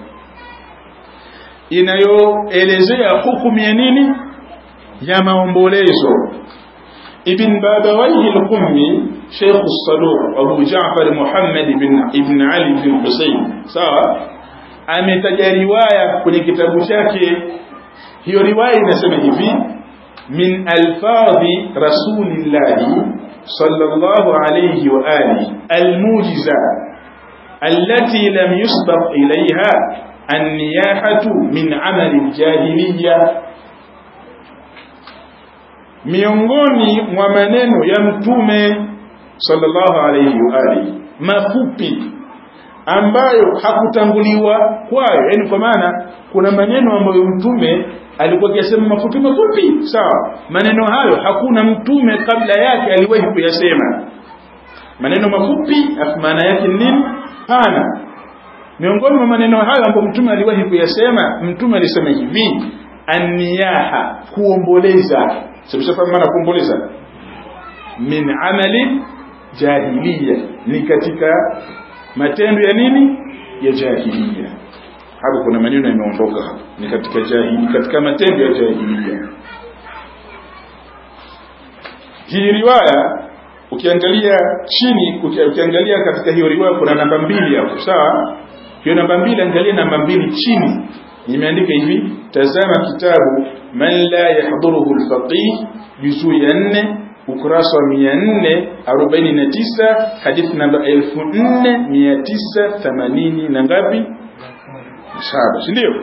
inayoelezea hukumu ya nini ya maombolezo ibn babawaihi al-qummi sheikh as-saduq abu ja'far muhammad ibn ibn ali ibn husayn sawa ametaja riwaya kwenye kitabu chake hiyo riwaya inasema hivi min alfadhi rasulillahi sallallahu alayhi wa alihi almujiza التي لم يسبق إليها النياحة من عمل الجاهلية miongoni mwa maneno ya mtume sallallahu alayhi wa alihi mafupi ambayo hakutanguliwa kwayo yani kwa maana kuna maneno ambayo mtume alikuwa akisema mafupi mafupi sawa maneno hayo hakuna mtume kabla yake aliwahi kuyasema maneno mafupi maana yake nini pana miongoni mwa maneno hayo ambayo mtume aliwahi kuyasema mtume alisema hivi aniyaha kuomboleza sikufahamu maana kuomboleza min amali jahiliya ni katika matendo ya nini ya jahiliya hapo kuna maneno yameondoka ni katika jahili katika matendo ya jahiliya hii riwaya ukiangalia chini ukiangalia katika hiyo riwaya kuna namba mbili hapo sawa hiyo namba mbili angalia namba mbili chini imeandika hivi tazama kitabu man la yahduruhu alfaqih juzuu ya 4 ukurasa wa 449 hadithi namba 4980 na ngapi saba si ndio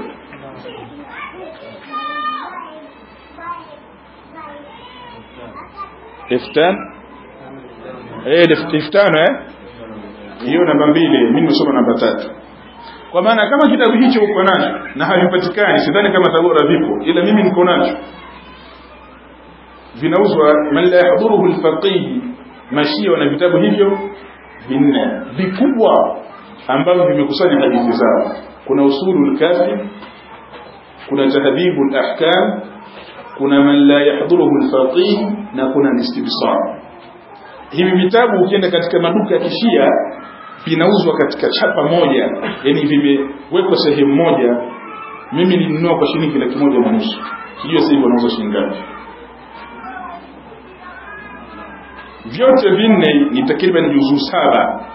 iftan eh iftano eh hiyo namba mbili mimi nimesoma namba tatu kwa maana kama kitabu hicho uko nacho na havipatikani sidhani kama tabora vipo ila mimi niko nacho vinauzwa man la yahduruhu alfaqih mashia wana vitabu hivyo vinne vikubwa ambavyo vimekusanya hadithi zao kuna usulul kafi kuna tahdhibul ahkam kuna man la yahduruhu alfaqih na kuna istibsar hivi vitabu ukienda katika maduka ya kishia vinauzwa katika chapa moja yani vimewekwa sehemu moja mimi nilinunua kwa shilingi laki moja na nusu sijui sasa hivi wanauza shilingi ngapi vyote vinne ni takriban juzuu saba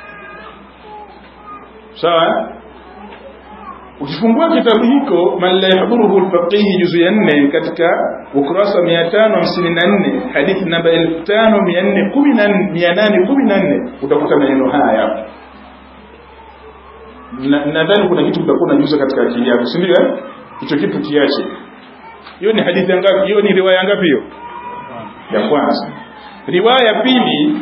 sawa ukifungua kitabu hiko man la yahduruhu alfaqih juzu ya 4 katika ukurasa 554 hadithi namba 5414 utakuta maneno haya hapo nadhani kuna kitu utakuwa unajuza katika akili yako si ndio hicho kitu kiache hiyo ni hadithi ngapi hiyo ni riwaya ngapi hiyo ya kwanza riwaya pili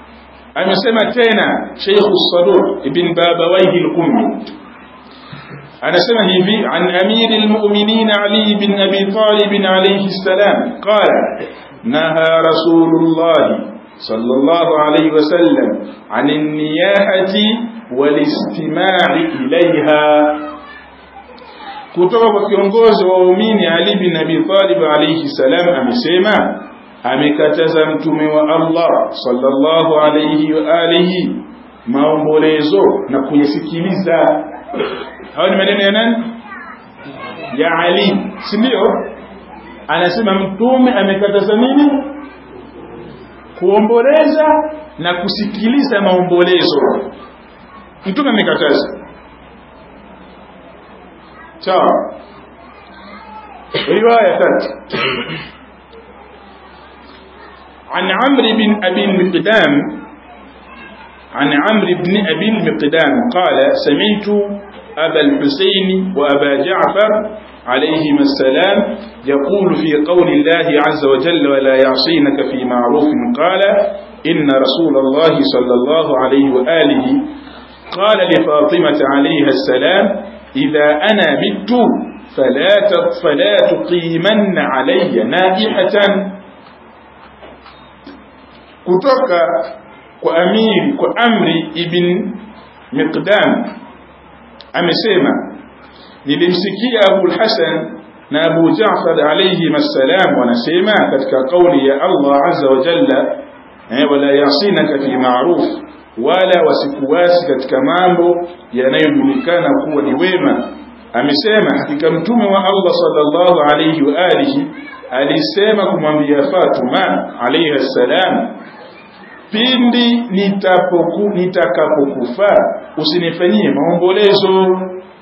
amesema tena Sheikh Saduq ibn Babawayhi al-Qummi anasema hivi an amiri almu'minin Ali bin Abi Talib alayhi salam qala naha rasulullah sallallahu alayhi wasallam an an-niyahati wal-istima'i ilayha kutoka kwa kiongozi wa waumini Ali bin Abi Talib alayhi salam amesema amekataza mtume wa Allah sallallahu alayhi wa alihi maombolezo na kuyasikiliza hayo ni maneno ya nani ya Ali si ndio anasema mtume amekataza nini kuomboleza na kusikiliza maombolezo mtume amekataza sawa riwaya tatu عن عمرو بن أبي المقدام عن عمرو بن أبي المقدام قال سمعت أبا الحسين وأبا جعفر عليهما السلام يقول في قول الله عز وجل ولا يعصينك في معروف قال إن رسول الله صلى الله عليه وآله قال لفاطمة عليها السلام إذا أنا مت فلا فلا تقيمن علي نائحة kutoka kwa amiri kwa amri ibn miqdam amesema nilimsikia Abu Hasan na Abu Ja'far alayhi masalam wanasema katika kauli ya Allah azza wa jalla eh, wala yasinaka fi ma'ruf wala wasikuwasi katika mambo yanayojulikana kuwa ni wema amesema hakika mtume wa Allah sallallahu alayhi wa alihi alisema kumwambia Fatuma alayhi salam pindi nitapoku nitakapokufa usinifanyie maombolezo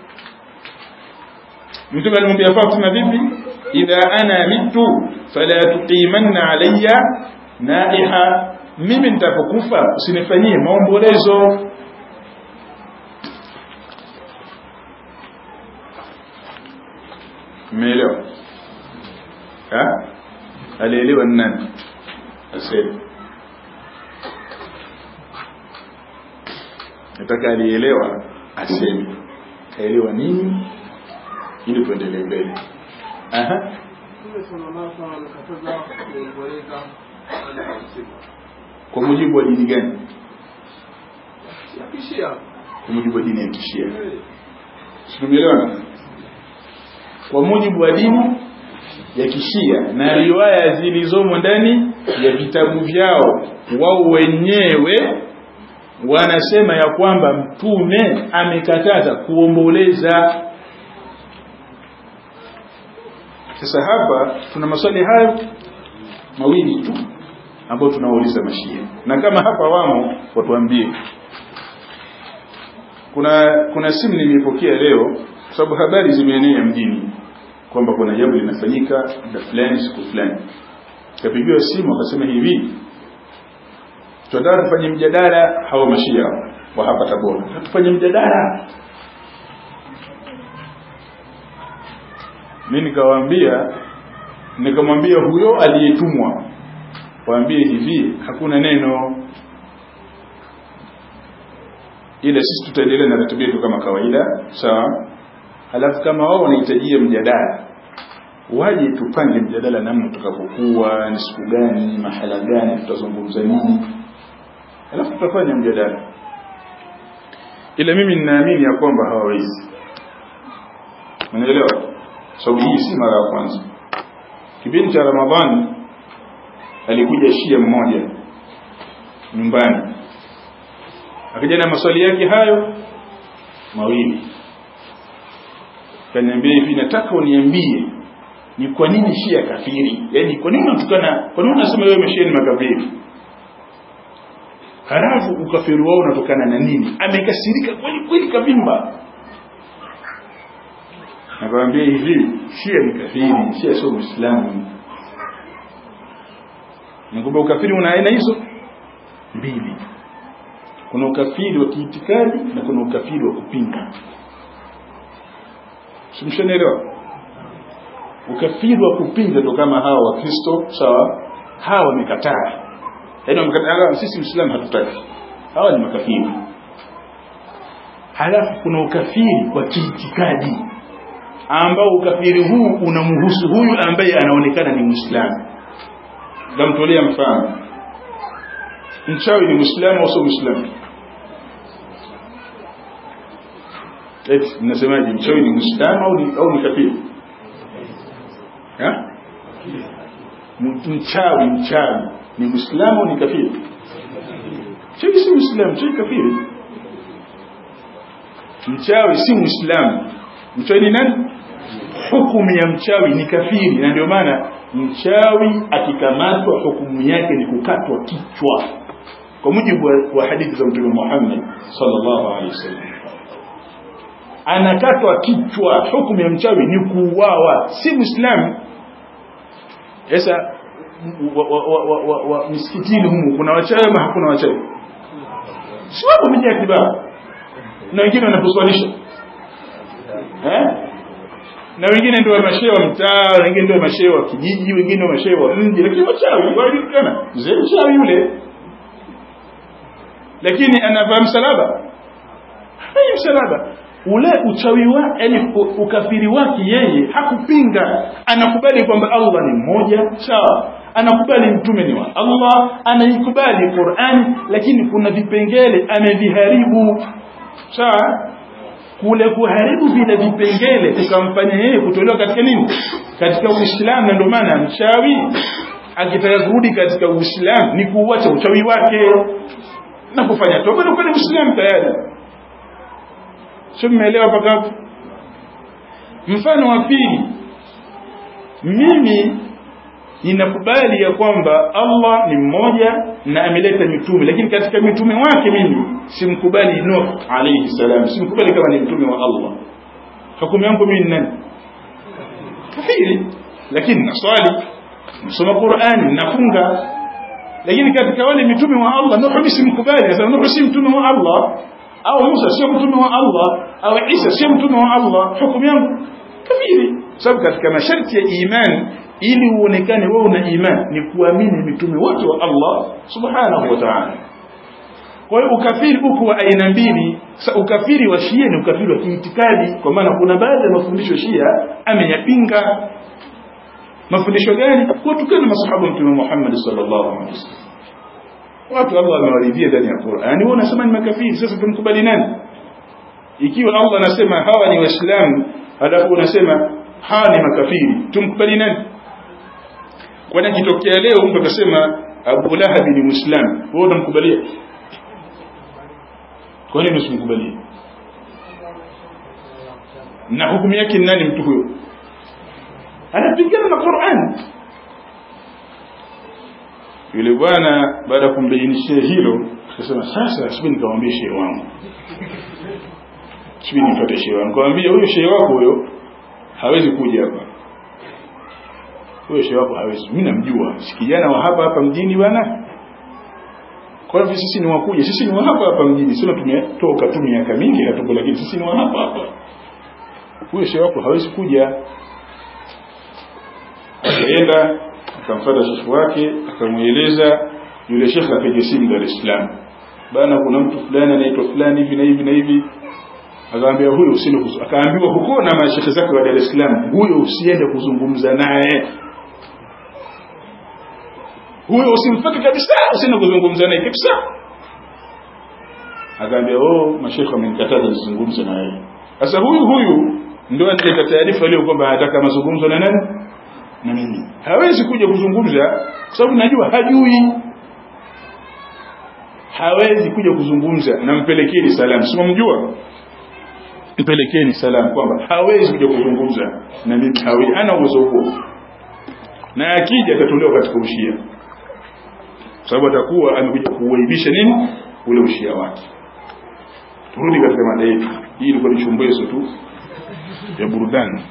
mtume alimwambia Fatuma vipi idha ana mitu fala tuqimanna alayya naiha mimi nitapokufa usinifanyie maombolezo Umeelewa? Ha? Alielewa ni nani? Asema. Nataka alielewa aseme. Kaelewa nini? Ili tuendelee mbele. Aha. Kwa mujibu wa dini gani? Kwa mujibu wa dini ya Kishia. Tumeelewana? Kwa mujibu wa dini ya Kishia na riwaya zilizomo ndani ya vitabu vyao wao wenyewe wanasema ya kwamba mtume amekataza kuomboleza sasa hapa tuna maswali hayo mawili tu ambayo tunauliza mashia na kama hapa wamo watuambie kuna kuna simu nimepokea leo kwa sababu habari zimeenea mjini kwamba kuna jambo linafanyika muda fulani siku fulani kapigiwa simu akasema hivi tunataka tufanye mjadala hawa mashia wa hapa Tabora tufanye mjadala mimi nikawaambia nikamwambia huyo aliyetumwa waambie hivi hakuna neno ila sisi tutaendelea na ratiba yetu kama kawaida sawa halafu kama wao wanahitajia mjadala waje tupange mjadala namna tutakapokuwa ni siku gani mahala gani tutazungumza nini halafu tutafanya mjadala ila mimi ninaamini ya kwamba hawawezi unaelewa sababu hii si mara ya kwanza kipindi cha ramadhani alikuja shia mmoja nyumbani akaja na maswali yake hayo mawili kaniambia hivi nataka uniambie ni kwa nini shia kafiri yani kwa nini unatukana kwa nini unasema wewe mashia ni makafiri halafu ukafiri wao unatokana na nini amekasirika kweli kweli kavimba nakwambia hivi shia ni kafiri shia sio muislamu nakwambia ukafiri una aina hizo mbili kuna ukafiri wa kiitikadi na kuna ukafiri wa kupinga simshanielewa ukafiri wa kupinga ndo kama hawa wakristo sawa hawa wamekataa yaani wamekataa sisi uislamu hatutaki hawa ni makafiri halafu kuna ukafiri wa kiitikadi ambao ukafiri huu unamhusu huyu ambaye anaonekana ni Muislamu namtolea mfano mchawi ni Muislamu au sio Muislamu eti mnasemaje mchawi ni Muislamu au ni, au ni kafiri ha mchawi mchawi ni Muislamu au ni kafiri mchawi si Muislamu mchawi kafiri mchawi si Muislamu mchawi ni nani hukumu ya mchawi ni kafiri na ndio maana mchawi akikamatwa hukumu yake ni kukatwa kichwa kwa mujibu wa, wa hadithi za mtume Muhammad sallallahu alaihi wasallam anakatwa kichwa hukumu ya mchawi ni kuuawa si muislamu sasa msikitini humu kuna wachawi ama hakuna wachawi si wapo mija kibao na wengine wanaposwalisha eh na wengine ndio mashehe wa mtaa wengine ndio mashehe wa kijiji wengine mashehe wa mji lakini wachawi wajulikana mzee mchawi yule lakini anavaa msalaba hai msalaba ule uchawi wa yani ukafiri wake yeye hakupinga anakubali kwamba Allah ni mmoja sawa anakubali mtume ni wa Allah anaikubali Qur'ani lakini kuna vipengele ameviharibu sawa kule kuharibu vile vipengele kukamfanya yeye kutolewa katika nini katika Uislamu na ndio maana mchawi akitaka kurudi katika Uislamu ni kuuacha uchawi wake na kufanya toba na kwenda Uislamu tayari sio mmeelewa mpaka hapo mfano wa pili mimi ninakubali ya kwamba Allah ni mmoja na ameleta mitume lakini katika mitume wake mimi simkubali Nuh alayhi salam simkubali kama ni mtume wa Allah hukumu yangu mimi nani kafiri lakini naswali nasoma Qur'ani nafunga lakini katika wale mitume wa Allah Nuh simkubali sasa Nuh si mtume wa Allah au Musa sio mtume wa Allah au Isa sio mtume wa Allah hukumu yangu kafiri sababu katika masharti ya imani ili uonekane wewe una imani ni kuamini mitume wote wa Allah subhanahu wa ta'ala kwa hiyo ukafiri uko wa aina mbili sa ukafiri wa Shia ni ukafiri wa kiitikadi kwa maana kuna baadhi ya mafundisho Shia ameyapinga mafundisho gani kutukana masahaba mtume Muhammad sallallahu alaihi wasallam watu Allah amewaridhia ndani ya Qur'ani wao unasema ni makafiri sasa tumkubali nani ikiwa Allah anasema hawa ni waislamu halafu unasema hawa ni makafiri tumkubali nani kwani akitokea leo mtu akasema Abu Lahab ni muislamu wewe unamkubalia kwa nini usimkubalie na hukumu yake ni nani mtu huyo anapigana na Qur'an yule bwana baada ya kumbainishia hilo akasema sasa sibini nikamwambia shehe wangu sibini nifuate shehe wangu nikamwambia huyo shehe wako huyo hawezi kuja hapa huyo shehe wako hawezi mimi namjua si kijana wa hapa hapa mjini bwana kwa hivyo sisi ni wakuja sisi ni wa hapa hapa mjini sio tumetoka tu miaka mingi hatuko lakini sisi ni wa hapa hapa huyo shehe wako hawezi kuja akaenda akamfuata shekhi wake akamweleza yule shekhi akaja simu Dar es Salaam bana kuna mtu fulani anaitwa fulani hivi na hivi na hivi akaambia huyo usiende akaambiwa huko na mashekhe zake wa Dar es Salaam huyo usiende kuzungumza naye huyo usimfuate kabisa usiende kuzungumza naye kabisa akaambia oh mashekhe wamenikataza nizungumze na yeye sasa huyu huyu ndio ataleta taarifa leo kwamba anataka mazungumzo na nani na mimi hawezi kuja kuzungumza kwa sababu najua hajui hawezi kuja kuzungumza na mpelekeni salamu si mjua mpelekeni salamu kwamba hawezi kuja kuzungumza na mimi hawezi hana uwezo huo na akija atatolewa katika ushia sababu atakuwa amekuja kuuaibisha nini ule ushia wake turudi katika mada yetu hii ilikuwa ni chumbezo tu ya burudani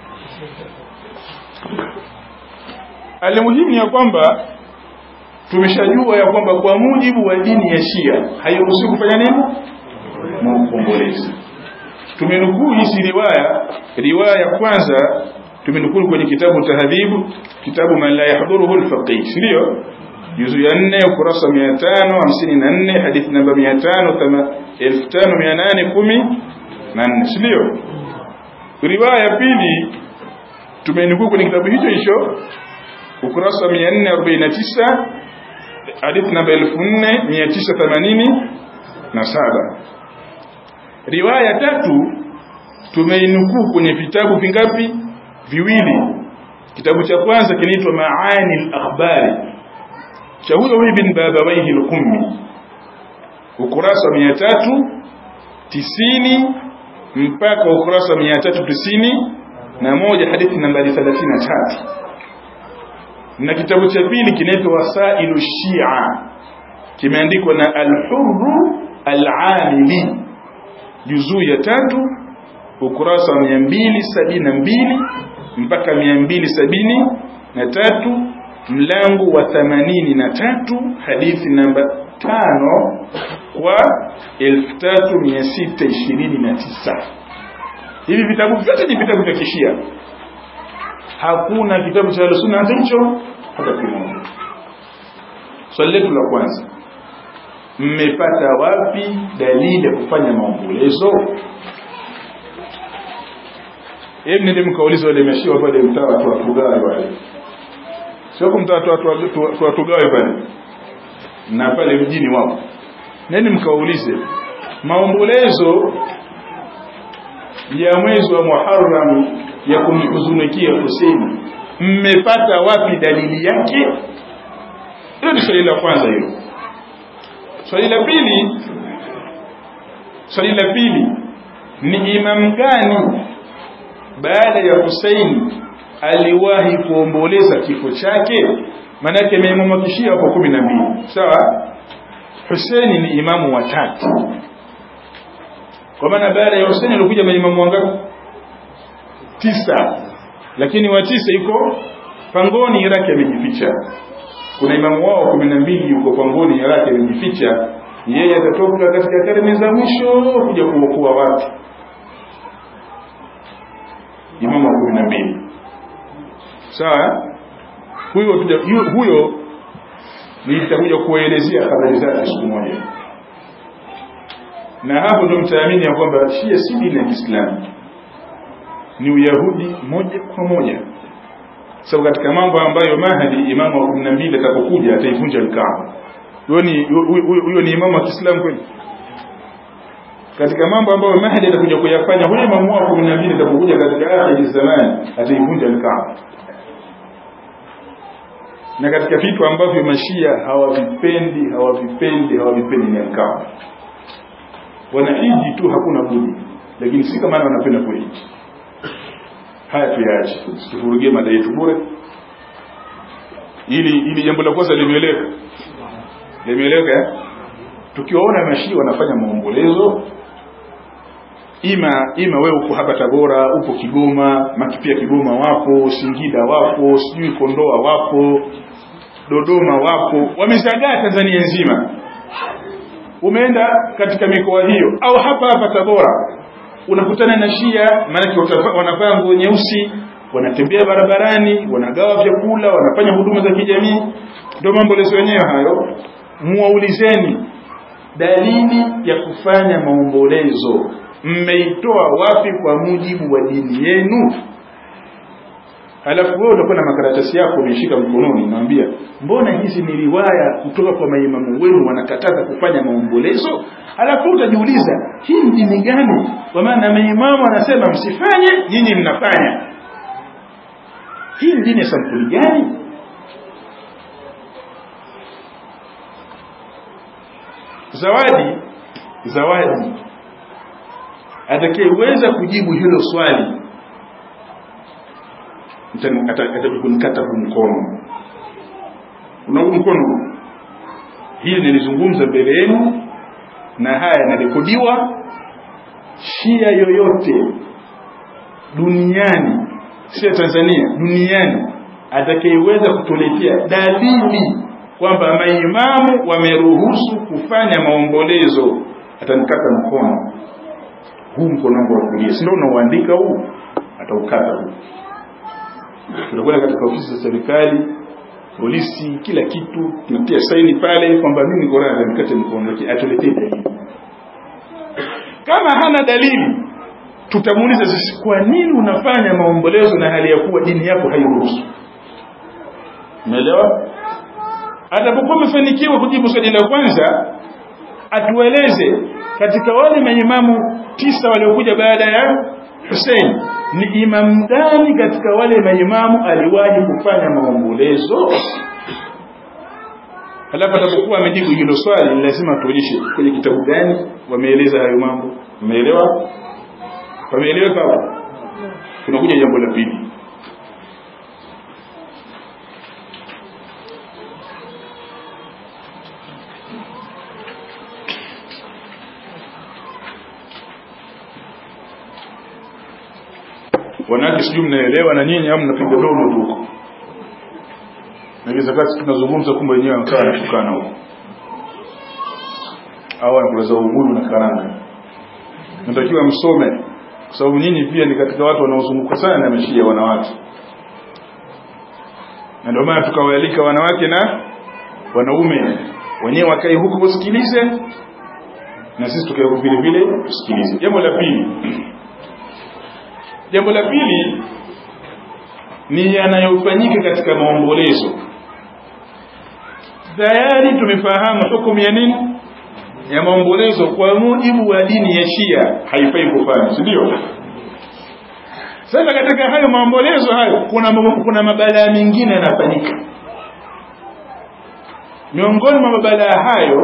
Alimuhimu ya kwamba tumeshajua ya kwamba kwa mujibu wa dini ya Shia hairuhusiwi kufanya nini? Maombolezi. Tumenukuu hizi riwaya, riwaya ya kwanza tumenukuu kwenye kitabu Tahdhibu, kitabu man la yahdhuruhu al-faqih, ndio? juzu ya nne ukurasa mia tano hamsini na nne hadithi namba mia tano elfu tano mia nane kumi na nne si ndio riwaya ya pili tumenukuu kwenye kitabu hicho hicho ukurasa mia nne arobaini na tisa hadithi namba elfu nne mia tisa themanini na saba riwaya tatu tumeinukuu kwenye vitabu vingapi viwili kitabu cha kwanza kinaitwa maani al-akhbari cha huyo huyo bin babawaihi al-qummi ukurasa mia tatu tisini mpaka ukurasa mia tatu tisini na moja hadithi nambari thelathini na tatu na kitabu cha pili kinaitwa wasailu shia kimeandikwa na al-hurru al-amili juzuu ya tatu ukurasa wa mia mbili sabini na mbili mpaka mia mbili sabini na tatu mlango wa themanini na tatu hadithi namba tano kwa elfu tatu mia sita ishirini na tisa hivi vitabu vyote ni vitabu vya kishia hakuna kitabu cha ahlus-sunna hata hicho hata kimoja swali letu la kwanza mmepata wapi dalili ya kufanya maombolezo hebu nende mkauliza wale meshiwa pale mtaa watu watugawe wale sio kumtaa watu watugawe pale na pale mjini wako neni mkaulize maombolezo ya mwezi wa Muharram ya kumhuzunikia Hussein mmepata wapi dalili yake hiyo ni swali la kwanza hilo swali la pili swali la pili ni imam gani baada ya Hussein aliwahi kuomboleza kifo chake manake maimamu kishia hapo kumi na mbili sawa Hussein ni imamu wa tatu kwa maana baada ya Hussein alikuja maimamu wangapi tisa lakini wa tisa yuko pangoni Iraki amejificha kuna imamu wao kumi na mbili yuko pangoni Iraki amejificha yeye atatoka katika karne za mwisho kuja kuokoa watu imamu wa kumi na mbili sawa huyo huyo nitakuja kuelezea habari zake siku moja na hapo ndio mtaamini ya kwamba Shia si dini ya Kiislamu ni Uyahudi moja kwa moja sababu katika mambo ambayo Mahdi imamu wa 12 atakapokuja ataivunja Kaaba huyo ni huyo ni imamu wa Kiislamu kweli katika mambo ambayo Mahdi atakuja kuyafanya huyo imamu wa 12 atakapokuja katika akhir zamani ataivunja Kaaba na katika vitu ambavyo mashia hawavipendi hawavipendi hawavipendi ni Kaaba wanahiji tu hakuna budi lakini si kama wanapenda kuhiji haya tuyaache tufurugie mada yetu bure ili ili jambo la kwanza limeeleka limeeleka tukiwaona mashia wanafanya maombolezo ima ima wewe uko hapa Tabora upo Kigoma makipia Kigoma wapo Singida wapo sijui Kondoa wapo Dodoma wapo wamezagaa Tanzania nzima umeenda katika mikoa hiyo au hapa hapa Tabora unakutana na Shia maana wanavaa nguo nyeusi wanatembea barabarani wanagawa vyakula wanafanya huduma za kijamii ndio maombolezo yenyewe hayo muwaulizeni dalili ya kufanya maombolezo mmeitoa wapi kwa mujibu wa dini yenu halafu wewe utakuwa na makaratasi yako umeshika mkononi naambia mbona hizi ni riwaya kutoka kwa maimamu wenu wanakataza kufanya maombolezo halafu utajiuliza hii ni dini gani kwa maana maimamu anasema msifanye nyinyi mnafanya hii ni dini ya sampuli gani zawadi zawadi atakayeweza kujibu hilo swali atakunikata huu mkono una huu mkono hili nilizungumza mbele yenu na haya yanarekodiwa shia yoyote duniani sio Tanzania duniani atakayeweza kutuletea dalili kwamba maimamu wameruhusu kufanya maombolezo atanikata mkono huu mkono wangu wa kulia si ndio unauandika huu ataukata huu tutakwenda katika ofisi za serikali polisi kila kitu tunatia saini pale kwamba mimi niko radhi nikate mkono lakini atuletee dalili kama hana dalili tutamuuliza sisi kwa nini unafanya maombolezo na hali ya kuwa dini yako hairuhusu umeelewa atakapokuwa amefanikiwa kujibu swali la kwanza atueleze katika wale maimamu tisa waliokuja baada ya Hussein ni imam gani katika wale maimamu aliwahi kufanya maombolezo halafu atakapokuwa amejibu hilo swali lazima tuonyeshe kwenye kitabu gani wameeleza hayo mambo umeelewa wameeleweka hapo tunakuja jambo la pili wanawake sijui mnaelewa na nyinyi au mnapiga domo tu huko nakizakati tunazungumza kumbe wenyewe wakawa wanatukana huko au wanakulaza ubuyu na karanga natakiwa msome kwa sababu nyinyi pia ni katika watu wanaozunguka sana na mashia wanawake na ndio maana tukawaalika wanawake na wanaume wenyewe wakae huku wasikilize na sisi tukae huku vile vile tusikilize jambo la pili jambo la pili ni yanayofanyika katika maombolezo tayari tumefahamu hukumu ya nini ya maombolezo kwa mujibu wa dini ya Shia haifai kufanya si ndio sasa katika hayo maombolezo hayo kuna kuna mabalaa mengine yanafanyika miongoni mwa mabalaa hayo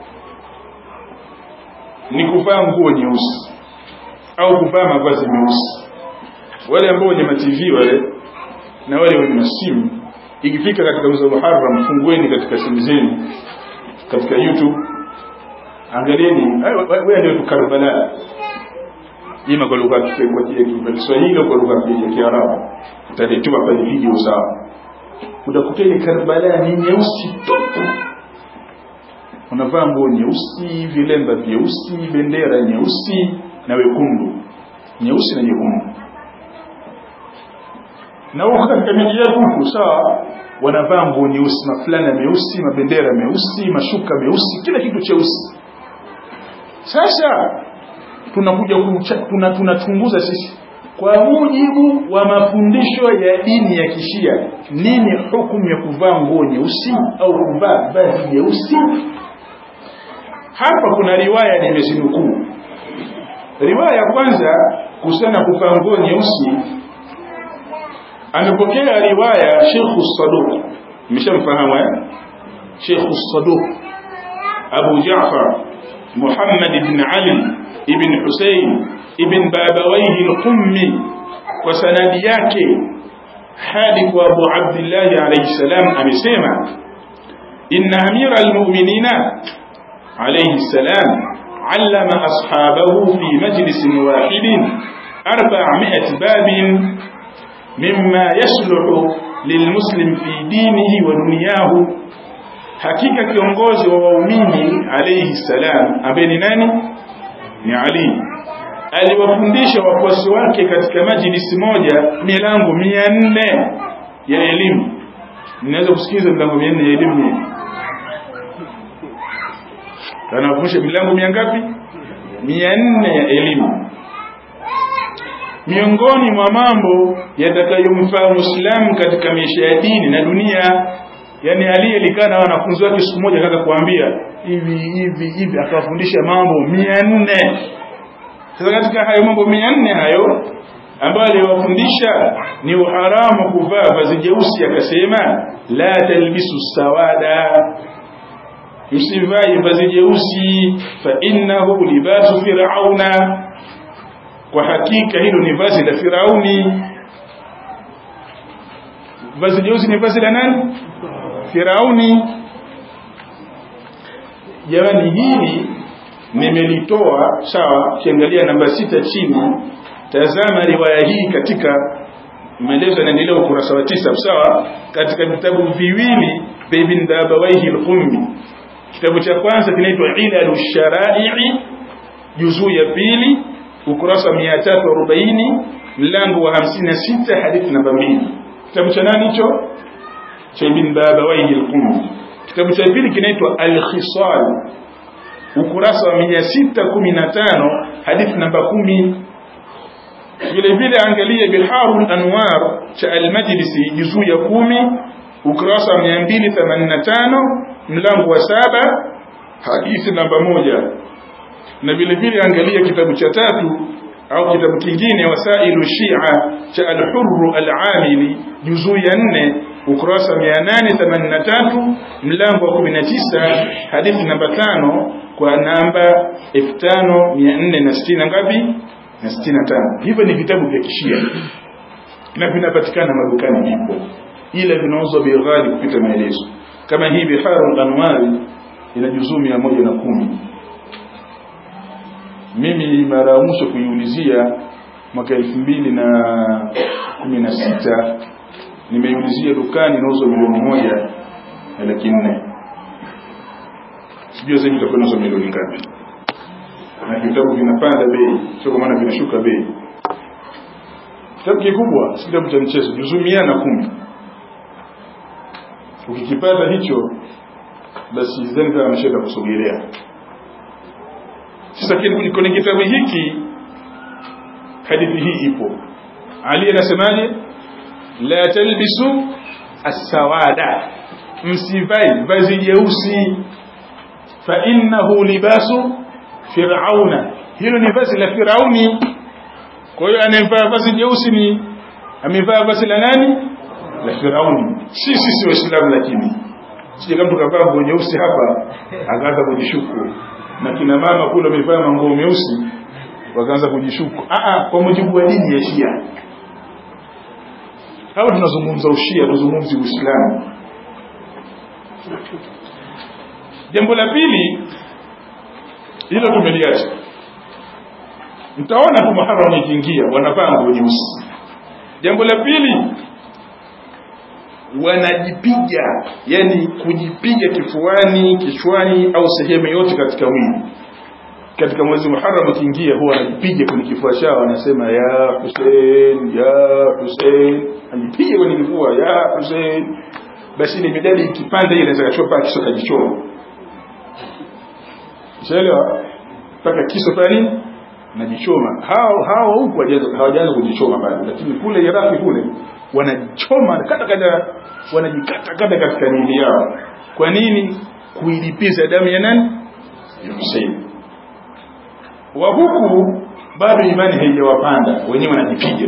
ni kuvaa nguo nyeusi au kuvaa mavazi meusi wale ambao wenye matv wale na wale wenye masimu ikifika katika mwezi wa Muharram fungueni katika simu zenu katika YouTube angalieni wewe ndio tukarbala ima kwa lugha ya Kiswahili au kwa lugha ya Kiarabu utatuma pale video sawa utakuteni Karbala ni nyeusi tupu unavaa nguo nyeusi vilemba vyeusi bendera nyeusi na wekundu nyeusi na nyekundu na huko katika miji yetu huku sawa wanavaa nguo nyeusi mafulana meusi mabendera meusi mashuka meusi kila kitu cheusi sasa tunakuja tuna tunachunguza sisi kwa mujibu wa mafundisho ya dini ya kishia nini hukumu ya kuvaa nguo nyeusi au kuvaa vazi nyeusi hapa kuna riwaya nimezinukuu riwaya ya kwanza kuhusiana kuvaa nguo nyeusi amepokea riwaya Sheikh Saduq mmeshamfahamu eh Sheikh Saduq Abu Ja'far Muhammad ibn Ali ibn Hussein ibn Babawayhi al-Qummi kwa sanadi yake hadi kwa Abu Abdullah alayhi salam amesema inna amira al-mu'minina alayhi salam علم أصحابه في مجلس واحد أربعمائة باب مما يصلح للمسلم في دينه ودنياه hakika kiongozi wa waumini alayhi salam ambaye ni nani ni Ali aliwafundisha wafuasi wake katika majlisi moja milango mia nne ya elimu ninaweza kusikiza milango mia nne ya elimu anafundisha milango mia ngapi mia nne ya elimu miongoni mwa mambo yatakayomfaa muislamu katika maisha ya dini na dunia yani aliyelikaa na wanafunzi wake siku moja akaanza kuambia hivi hivi hivi akawafundisha mambo mia nne sasa katika hayo mambo mia nne hayo ambayo aliwafundisha ni uharamu kuvaa vazi jeusi akasema la talbisu sawada msivai vazi jeusi fa innahu libasu firauna kwa hakika hilo ni vazi la Firauni vazi jeusi ni vazi la nani Firauni jamani hili nimelitoa sawa kiangalia namba sita chini tazama riwaya hii katika maelezo yanaendelea ukurasa wa tisa sawa katika vitabu viwili vya Ibn Dabawaihi al-Qummi kitabu cha kwanza kinaitwa Ilalu Shara'i juzuu ya pili ukurasa wa 340 mlango wa 56 hadithi namba 2 kitabu cha nani hicho cha ibn babawaihi al-qummi kitabu cha pili kinaitwa al-khisal ukurasa wa 615 hadithi namba 10 vile vile angalia biharul anwar cha al-majlisi juzuu ya 10 ukurasa wa 285 mlango wa saba hadithi namba moja na vile vile angalia kitabu cha tatu au kitabu kingine wasailu shia cha al-hurr al-amili juzuu ya 4 ukurasa 883 mlango wa 19 hadithi namba 5 kwa namba 5460 ngapi na 65 hivyo ni vitabu vya kishia na vinapatikana madukani vipo ila vinauzwa bei ghali kupita maelezo kama hii biharul anwari ina juzuu 110 mimi mara ya mwisho kuiulizia mwaka 2016 nimeiulizia dukani inauzwa milioni moja na laki nne sijui sasa hivi itakuwa inauzwa milioni ngapi na vitabu vinapanda bei sio kwa maana vinashuka bei kitabu kikubwa si kitabu cha mchezo juzuu mia na kumi ukikipata hicho basi sidhani kama ameshaenda kusogelea sasa kwenye kitabu hiki hadithi hii ipo ali anasemaje la talbisu as-sawada msivai vazi jeusi fa innahu libasu fir'auna hilo ni vazi la firauni kwa hiyo anayevaa vazi jeusi ni amevaa vazi la nani la firauni si sisi waislamu lakini sije kama tukavaa nguo nyeusi hapa akaanza kujishuku na kina mama kule wamevaa manguo meusi wakaanza kujishuku a a kwa mujibu wa dini ya Shia hapa tunazungumza ushia tunazungumzi uislamu jambo la pili hilo tumeliacha mtaona tu muharram ikiingia wanavaa nguo nyeusi jambo la pili wanajipiga yani kujipiga kifuani kichwani au sehemu yote katika mwili katika mwezi Muharram ukiingia huwa anajipiga kwenye kifua chao anasema ya Hussein ya Hussein anajipiga kwenye kifua ya Hussein basi ile midali ikipanda ile inaweza kachopa kiso kajichoma Unaelewa mpaka kiso pale najichoma hao hao huko hawajaanza kujichoma bado lakini kule Iraki kule wanachoma kata kata wanajikata kata katika miili yao kwa nini kuilipiza damu ya nani ya Hussein wa huku bado imani haijawapanda wenyewe wanajipiga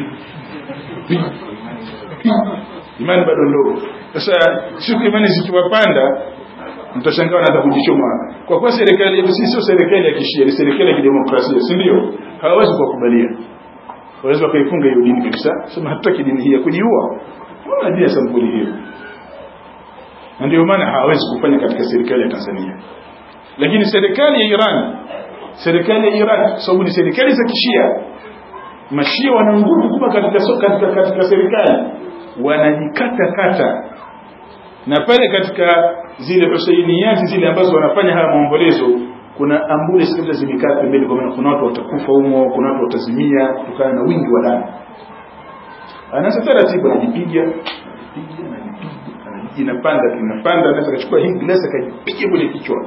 imani bado ndogo sasa siku imani zikiwapanda mtashangaa wanaanza kujichoma kwa kuwa serikali yetu sisi sio serikali ya kishia ni serikali ya kidemokrasia si ndio hawawezi kuwakubalia waweza wakaifunga hiyo dini kabisa sema hatutaki dini hii ya kujiua wala dini ya sampuli hiyo na ndio maana hawawezi kufanya katika serikali ya Tanzania lakini serikali ya Iran serikali ya Iraq sababu ni serikali za kishia mashia wana nguvu kubwa katika katika katika serikali wanajikata kata na pale katika zile husainiyati zile ambazo wanafanya haya maombolezo kuna ambulance kabla zimekaa pembeni kwa maana kuna watu watakufa humo kuna watu watazimia kutokana na wingi wa damu anaanza taratibu anajipiga anajipiga anajipiga inapanda inapanda anaweza kuchukua hii glasi akajipiga kwenye kichwa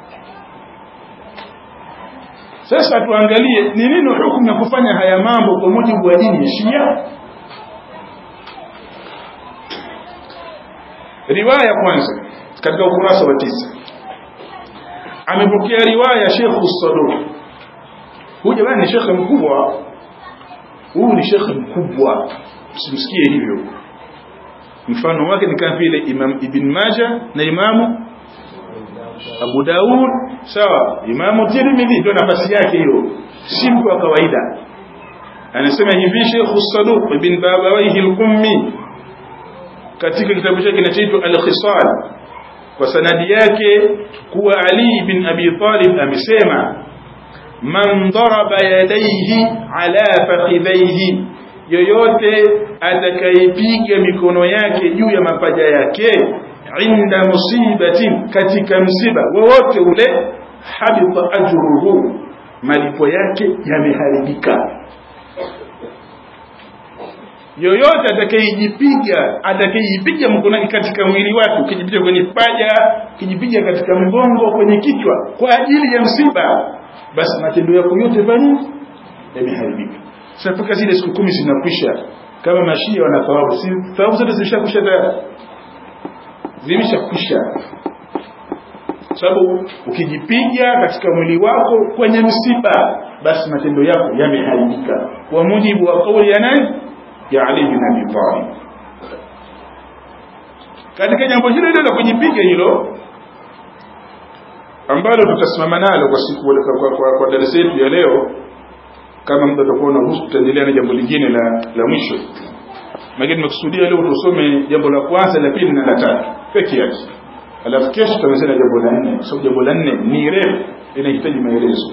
sasa tuangalie ni nini hukumu ya kufanya haya mambo kwa mujibu wa dini ya Shia riwaya kwanza katika ukurasa wa tisa amepokea riwaya Sheikh Saduq huyu jamani ni shekhe mkubwa huyu ni shekhe mkubwa msimsikie hivyo mfano wake ni kama vile Imam Ibn Majah na Imamu Abu Daud sawa Imamu Tirmidhi ndio nafasi yake hiyo si mtu wa kawaida anasema hivi Sheikh Saduq ibn Babawayhi al-Qummi katika kitabu chake kinachoitwa Al-Khisal kwa sanadi yake kuwa Ali bin Abi Talib amesema man daraba yadayhi ala fakhidhayhi yoyote atakayepiga mikono yake juu ya mapaja yake inda musibatin katika msiba wowote ule habita ajruhu malipo yake yameharibika yoyote atakayejipiga atakayejipiga mkononi katika mwili wake ukijipiga kwenye paja ukijipiga katika mgongo kwenye kichwa kwa ajili ya msiba basi matendo yako yote fani yameharibika sasa mpaka zile siku kumi zinakwisha kama mashia wana thawabu si thawabu zote zimeshakwisha tayari zimeshakwisha sababu ukijipiga katika mwili wako kwenye msiba basi matendo yako yameharibika kwa mujibu wa kauli ya nani ya Ali bin Abi Talib katika jambo hilo hilo la kujipiga hilo ambalo tutasimama nalo kwa siku kwa, kwa, kwa, kwa darasa yetu ya leo kama muda utakuwa unaruhusu tutaendelea na jambo lingine la la mwisho lakini nimekusudia leo tusome jambo la kwanza la pili na la tatu peke yake alafu kesho tutamalizana jambo la nne kwa sababu jambo la nne ni refu inahitaji maelezo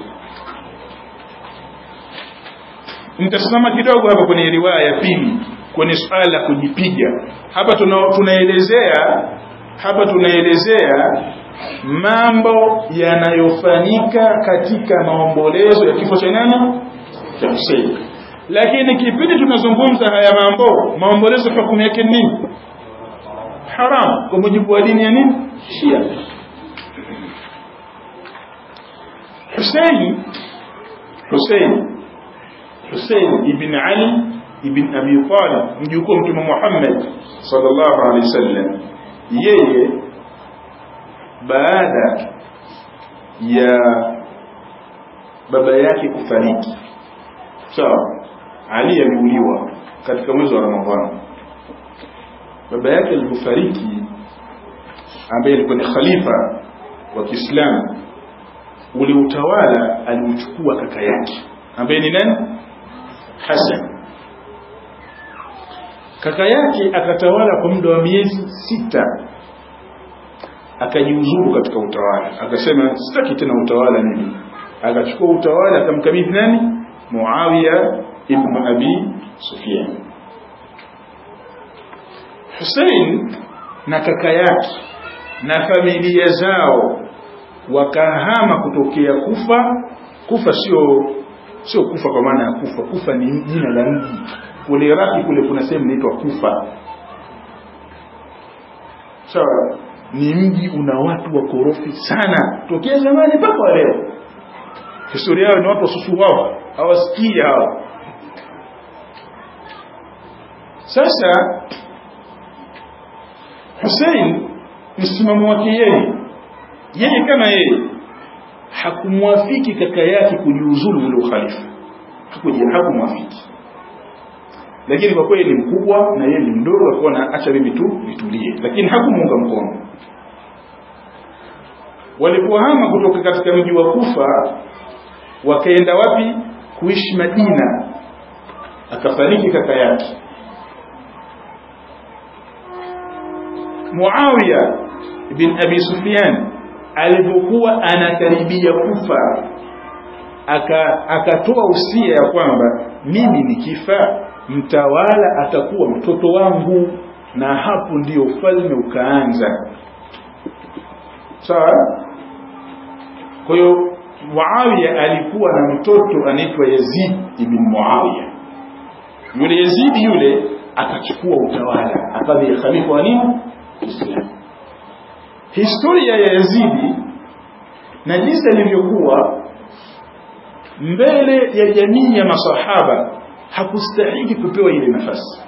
nitasimama kidogo hapa kwenye riwaya ya pili kwenye suala la kujipiga hapa tuna, tunaelezea hapa tunaelezea mambo yanayofanyika katika maombolezo ya kifo cha nani cha Hussein lakini kipindi tunazungumza haya mambo maombolezo hukumu yake nini haram kwa mujibu wa dini ya nini Shia Hussein Hussein Hussein ibn Ali ibn Abi Talib mjukuu mtume Muhammad sallallahu alaihi wasallam yeye baada ya baba yake kufariki sawa Ali aliuliwa katika mwezi wa Ramadhani baba yake alipofariki ambaye alikuwa ni khalifa wa Kiislamu ule utawala aliuchukua kaka yake ambaye ni nani Hassan kaka yake akatawala kwa muda wa miezi sita akajiuzuru katika utawala akasema sitaki tena utawala mimi akachukua utawala akamkabidhi nani Muawiya ibn Abi Sufyan Hussein na kaka yake na familia zao wakahama kutokea Kufa Kufa sio sio Kufa kwa maana ya Kufa Kufa ni jina la mji kule Iraki kule kuna sehemu inaitwa Kufa sawa so, ni mji una watu wakorofi sana tokea zamani mpaka leo historia yao ni watu wasusu wao hawasikii hao sasa Hussein msimamo wake yeye yeye kama yeye hakumwafiki kaka yake kujiuzulu ule ukhalifa hakumwafiki lakini kwa kweli ni mkubwa na yeye ni mdogo akaona acha mimi tu nitulie lakini hakumuunga mkono walipohama kutoka katika mji wa Kufa wakaenda wapi kuishi Madina akafariki kaka yake Muawiya ibn Abi Sufyan alipokuwa anakaribia kufa aka akatoa usia ya kwamba mimi nikifa mtawala atakuwa mtoto wangu na hapo ndio ufalme ukaanza sawa kwa hiyo Muawiya alikuwa na mtoto anaitwa Yazid ibn Muawiya yule Yazid yule akachukua utawala akawa khalifa wa nini Islam historia ya Yazidi na jinsi alivyokuwa mbele ya jamii ya masahaba hakustahiki kupewa ile nafasi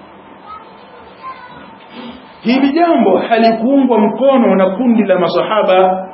hili jambo halikuungwa mkono na kundi la masahaba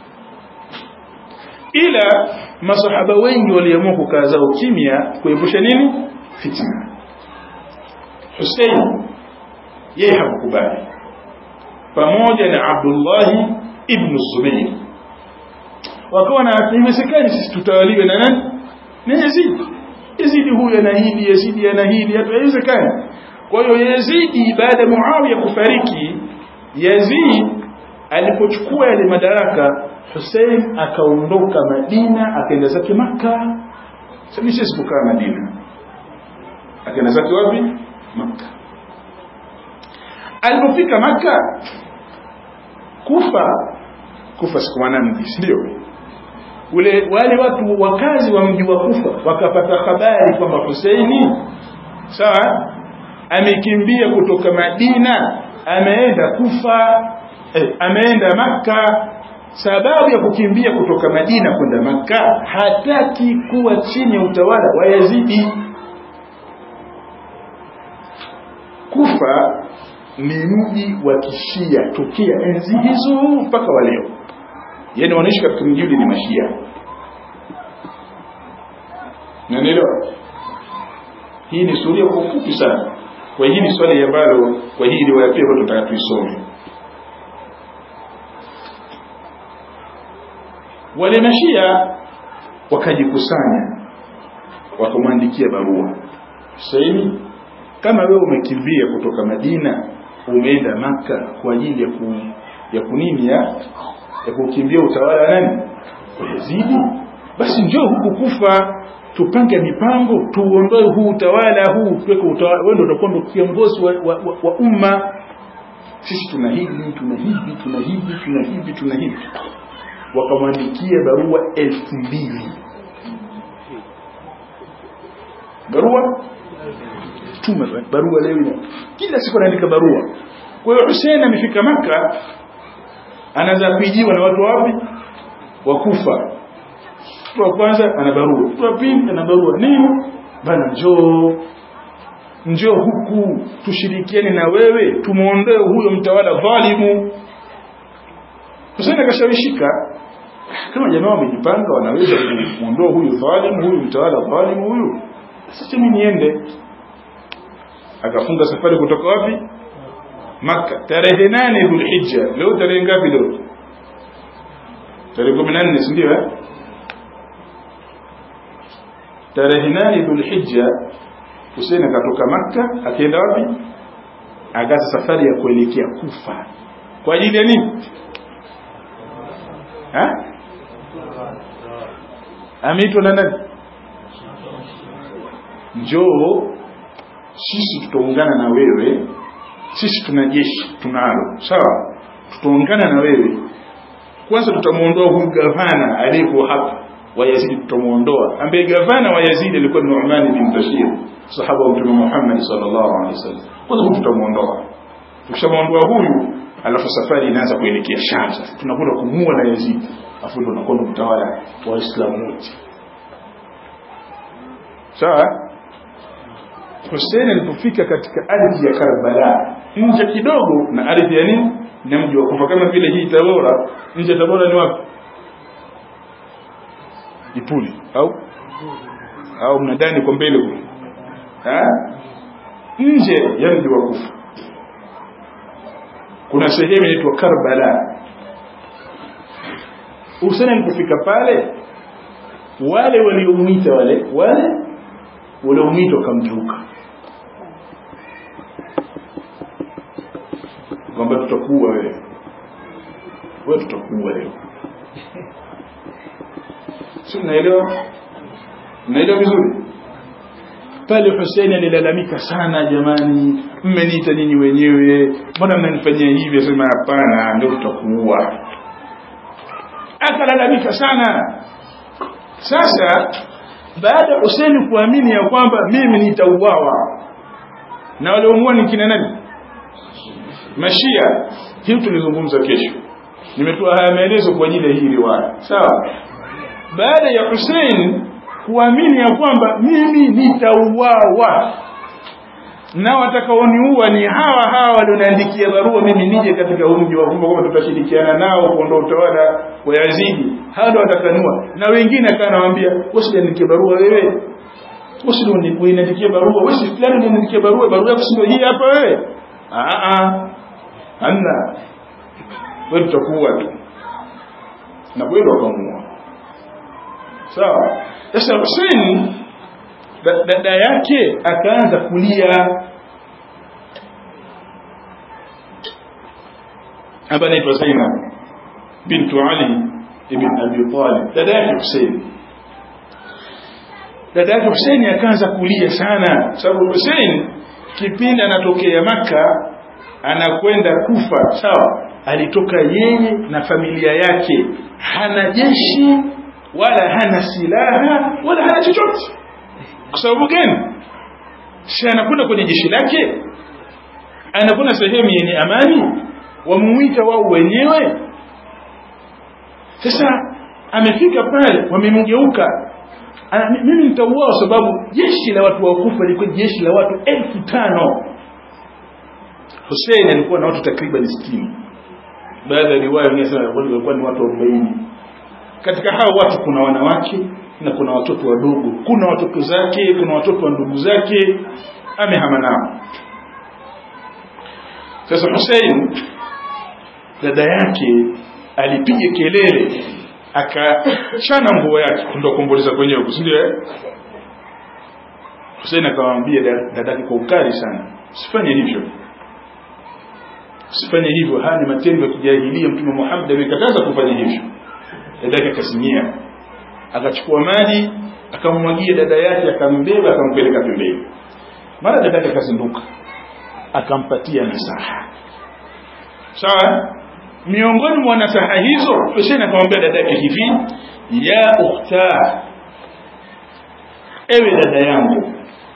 ila masahaba wengi waliamua kukaa zao kimya kuepusha nini fitna Hussein yeye hakukubali pamoja na Abdullah ibn Zubair wakawa na haiwezekani sisi tutawaliwe na nani na Yazid Yazidi huyu ana hili Yazidi ana hili haiwezekani kwa hiyo Yazidi baada ya Muawiya kufariki Yazid alipochukua yale madaraka Hussein akaondoka Madina akaenda zake Makka sasa sisi kukaa Madina akaenda zake wapi Makka alipofika Makka Kufa Kufa sikumana mji ndio ule wale watu wakazi wa mji wa Kufa wakapata habari kwamba Husaini sawa amekimbia kutoka Madina ameenda Kufa eh, ameenda Makka sababu ya kukimbia kutoka Madina kwenda Makka hataki kuwa chini ya utawala wa Yazidi Kufa ni mji wa kishia tokea enzi hizo mpaka wa leo yani wanaishi katika mji ule ni mashia Unanielewa? Hii ni suria kwa ufupi sana. Kwa hii ni swali ambalo kwa hii riwaya pia tunataka tuisome. Wale mashia wakajikusanya wakamwandikia barua. Saini kama wewe umekimbia kutoka Madina umeenda maka kwa ajili ya ku, ya kunini ya ya kukimbia utawala wa nani? Wa Yazidi. Basi njoo huku kufa tupange mipango tuondoe huu utawala huu tuweke utawala wewe ndio utakuwa ndio kiongozi wa, wa, wa, wa umma sisi tuna hivi tuna hivi tuna hivi tuna hivi tuna hivi wakamwandikia barua elfu mbili barua tuma barua leo ina kila siku anaandika barua kwa hiyo Hussein amefika maka anaanza kuijiwa na watu wapi wakufa mtu wa kwanza ana barua mtu wa pili ana barua nini bana njoo njoo huku tushirikiane na wewe tumuondoe huyo mtawala dhalimu Hussein akashawishika kama jamaa wamejipanga wanaweza kumuondoa huyu dhalimu huyu mtawala dhalimu huyu sasa mimi niende akafunga safari kutoka wapi Makka tarehe nane Dhulhijja leo tarehe ngapi leo tarehe 14 si ndio eh tarehe nane Dhulhijja Hussein akatoka Makka akaenda wapi akaanza safari ya kuelekea Kufa kwa ajili ya nini ha ameitwa na nani njoo sisi tutaungana na wewe sisi tuna jeshi tunalo sawa tutaungana na wewe kwanza tutamuondoa huyu gavana aliyeko hapa wa Yazid tutamuondoa ambaye gavana wa Yazid alikuwa ni Nu'man bin Bashir sahaba wa Mtume Muhammad sallallahu alaihi wasallam kwanza huyu tutamuondoa tukishamuondoa huyu alafu safari inaanza kuelekea Sham sasa tunakwenda kumua na Yazid afu ndo tunakwenda kutawala wa Waislamu wote sawa Hussein alipofika katika ardhi ya Karbala nje kidogo na ardhi ya nini na mji wa Kufa kama vile hii Tabora nje ya Tabora ni wapi Ipuli au au mnadani kwa mbele huko nje ya mji wa Kufa kuna sehemu inaitwa Karbala Hussein alipofika pale wale waliomwita wale wale waliomwita wakamgeuka kwamba tutakuwa wewe wewe tutakuwa leo si unaelewa unaelewa vizuri pale Hussein alilalamika sana jamani mmeniita nyinyi wenyewe mbona mnanifanyia hivi asema hapana ndio tutakuua akalalamika sana sasa baada ya Hussein kuamini ya kwamba mimi nitauawa na waliomuua ni kina nani mashia hii tulizungumza kesho nimetoa haya maelezo kwa ajili ya hii riwaya sawa baada ya Hussein kuamini ya kwamba mimi nitauawa na watakaoniua ni hawa hawa walioniandikia barua mimi nije katika mji wa Kufa kwamba tutashirikiana nao kuondoa utawala wa Yazidi hawa ndio watakaniua na wengine akanawaambia usiniandikie barua wewe usiniandikie barua wewe si fulani uniandikie barua barua yako sio hii hapa wewe a a hamna wewe tutakuwa tu na kweli wakamuua sawa sasa Hussein dada yake akaanza kulia hapa anaitwa Zainab bintu Ali ibn Abi Talib dada yake Hussein dada yake Hussein akaanza kulia sana sababu Hussein kipindi anatokea maka anakwenda Kufa sawa alitoka yeye na familia yake hana jeshi wala hana silaha wala hana chochote kwa sababu gani si anakwenda kwenye jeshi lake anakwenda sehemu yenye amani wamuita wao wenyewe sasa amefika pale wamemgeuka mimi nitauawa sababu jeshi la watu wakufa lilikuwa jeshi la watu elfu tano Hussein alikuwa na watu takriban 60 baadhi ya riwaya wanasema walikuwa ni watu 40 katika hao watu kuna wanawake na kuna watoto wadogo kuna watoto zake kuna watoto wa ndugu zake amehama nao sasa Hussein dada yake alipiga kelele akachana nguo yake ndio kuomboleza kwenyewe si ndio eh Hussein akamwambia dadake kwa ukali sana usifanye hivyo usifanye hivyo haya ni matendo ya kijahilia mtume Muhammad amekataza kufanya hivyo dadake akasimia akachukua maji akammwagia dada yake akambeba akampeleka pembeni mara dada yake akazinduka akampatia nasaha sawa miongoni mwa nasaha hizo Hussein akamwambia dada yake hivi ya ukhta ewe dada yangu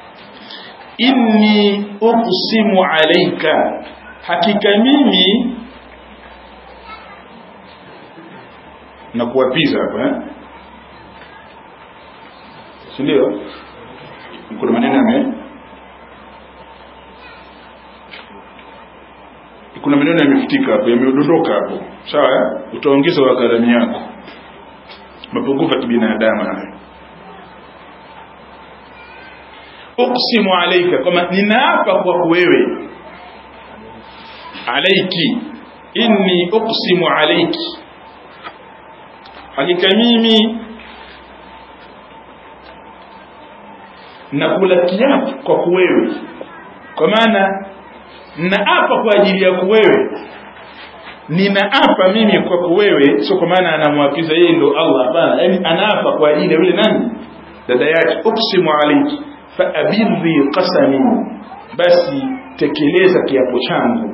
inni uqsimu alayka hakika mimi na kuwapiza hapa eh si ndio kuna maneno yame kuna maneno yamefutika hapo yamedondoka hapo sawa utaongeza wa kalamu yako mapungufu ya kibinadamu haya uqsimu alayka kama ninaapa kwa wewe alayki inni uqsimu alayki hakika mimi nakula kiapo kwa wewe kwa maana naapa kwa ajili yako wewe ninaapa mimi kwako wewe sio kwa maana anamwapiza yeye ndo Allah hapana yani anaapa kwa ajili ya yule nani dada yake uksimu alayki fa abirri qasami basi tekeleza kiapo changu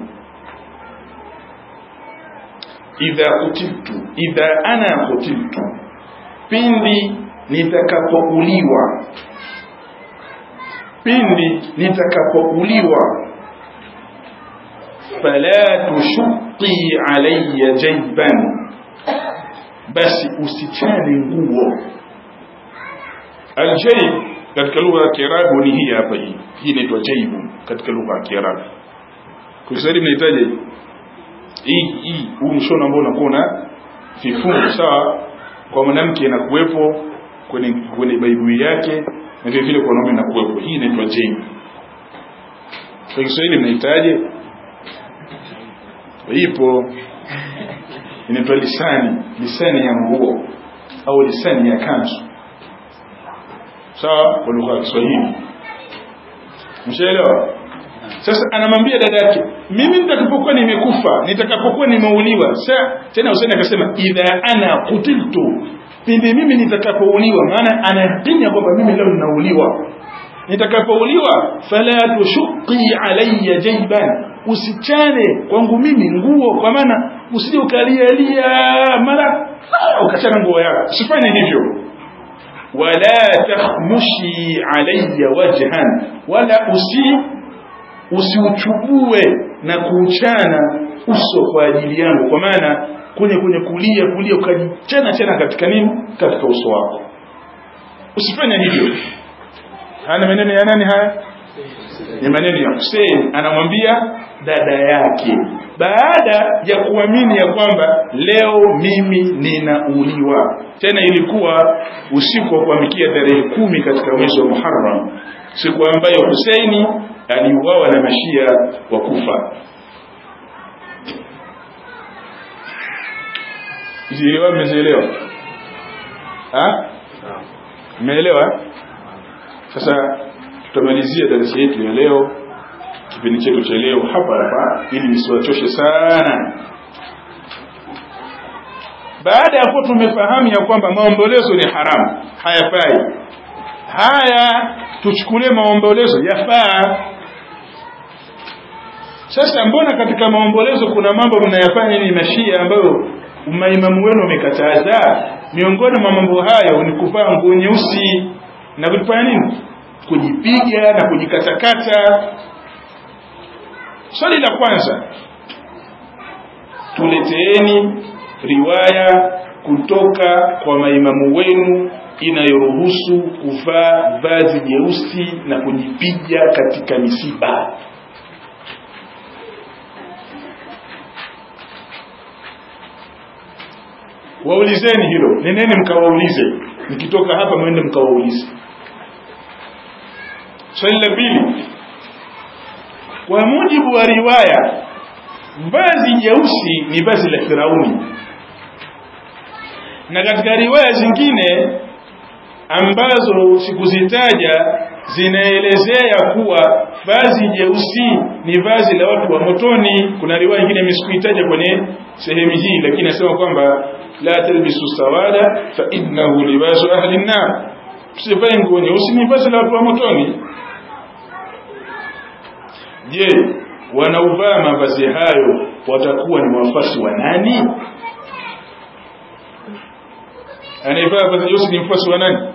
idha kutiltu idha ana kutiltu pindi nitakapouliwa pindi nitakapouliwa fala tushuqi alayya jayban basi usichane nguo aljayb katika lugha ya kiarabu ni hii hapa hii hii inaitwa jaybu katika lugha ya kiarabu kwa Kiswahili mnahitaji hii hii huu mshono ambao unakuwa na vifungu sawa kwa mwanamke inakuwepo kwenye kwenye baibui yake na vile vile kwa wanaume inakuwepo hii inaitwa jaybu kwa Kiswahili mnahitaji ipo inaitwa lisani lisani ya nguo au lisani ya kanzu sawa kwa lugha ya Kiswahili mshaelewa sasa anamwambia dada yake mimi nitakapokuwa nimekufa nitakapokuwa nimeuliwa sasa tena Hussein akasema idha ana kutiltu pindi mimi nitakapouliwa maana anayakinya kwamba mimi leo ninauliwa nitakapouliwa fala tushuqi alayya jayban usichane kwangu mimi nguo kwa maana usije ukalialia mara ukachana nguo yako usifanye hivyo wala takhmushi alayya wajhan wala usi usiuchubue na kuuchana uso kwa ajili yangu kwa maana kwenye kwenye kulia kulia ukajichana chana katika nini katika uso wako usifanye hivyo hana maneno ya nani haya ni maneno ya Hussein anamwambia dada yake baada ya kuamini ya kwamba leo mimi ninauliwa tena ilikuwa usiku wa kuamkia tarehe kumi katika mwezi wa Muharram siku ambayo Huseini aliuawa na mashia wa Kufa zielewa mmezielewa mmeelewa sasa tutamalizia darasa yetu ya leo kipindi chetu cha leo hapa hapa ili nisiwachoshe sana baada ya kuwa tumefahamu ya kwamba maombolezo ni haramu hayafai haya tuchukulie maombolezo yafaa sasa mbona katika maombolezo kuna mambo mnayafanya ni mashia ambayo maimamu wenu wamekataza miongoni mwa mambo hayo ni kuvaa nguo nyeusi na kufanya nini kujipiga na kujikatakata swali la kwanza tuleteeni riwaya kutoka kwa maimamu wenu inayoruhusu kuvaa vazi jeusi na kujipiga katika misiba waulizeni hilo neneni mkawaulize nikitoka hapa mwende mkawaulize swali la pili kwa mujibu wa riwaya vazi jeusi ni vazi la firauni na katika riwaya zingine ambazo sikuzitaja zinaelezea kuwa vazi jeusi ni vazi la watu wa motoni kuna riwaya nyingine misikuitaja kwenye sehemu hii lakini nasema kwamba la talbisu sawada fa innahu libasu ahli nnar msivae nguo nyeusi ni vazi la watu wa motoni je wanaovaa mavazi hayo watakuwa ni wafasi wa nani anayevaa vazi jeusi ni mfasi wa nani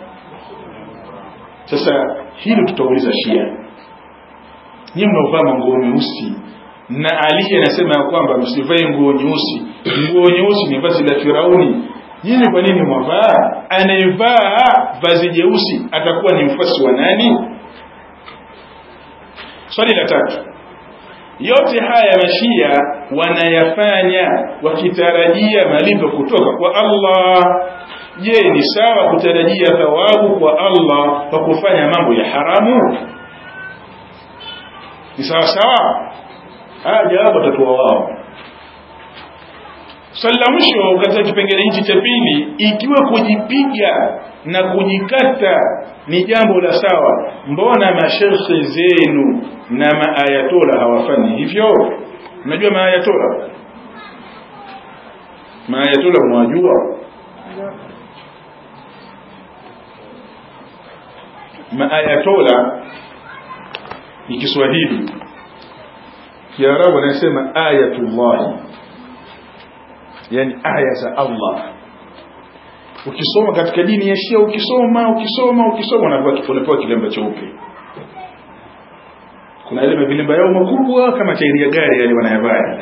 sasa hilo tutauliza shia nyinyi mnaovaa manguo meusi na Ali anasema ya kwamba msivae nguo nyeusi nguo nyeusi ni vazi la Firauni nyinyi kwa nini mwavaa anayevaa vazi jeusi atakuwa ni mfasi wa nani swali la tatu yote haya mashia wanayafanya wakitarajia malipo kutoka kwa Allah je ni sawa kutarajia thawabu kwa Allah kwa kufanya mambo ya haramu ni sawa sawa haya jawabu watatoa wao swali la mwisho katika kipengele hichi cha pili ikiwa kujipiga na kujikata ni jambo la sawa mbona mashekhe zenu na maayatola hawafanyi hivyo unajua maayatola maayatola mwajua maayatola ni Kiswahili Kiarabu anasema ayatullah yani aya za Allah ukisoma katika dini ya Shia ukisoma ukisoma ukisoma unapewa unapewa kilemba cheupe kuna ile vilemba yao makubwa kama tairi ya gari yale wanayavaa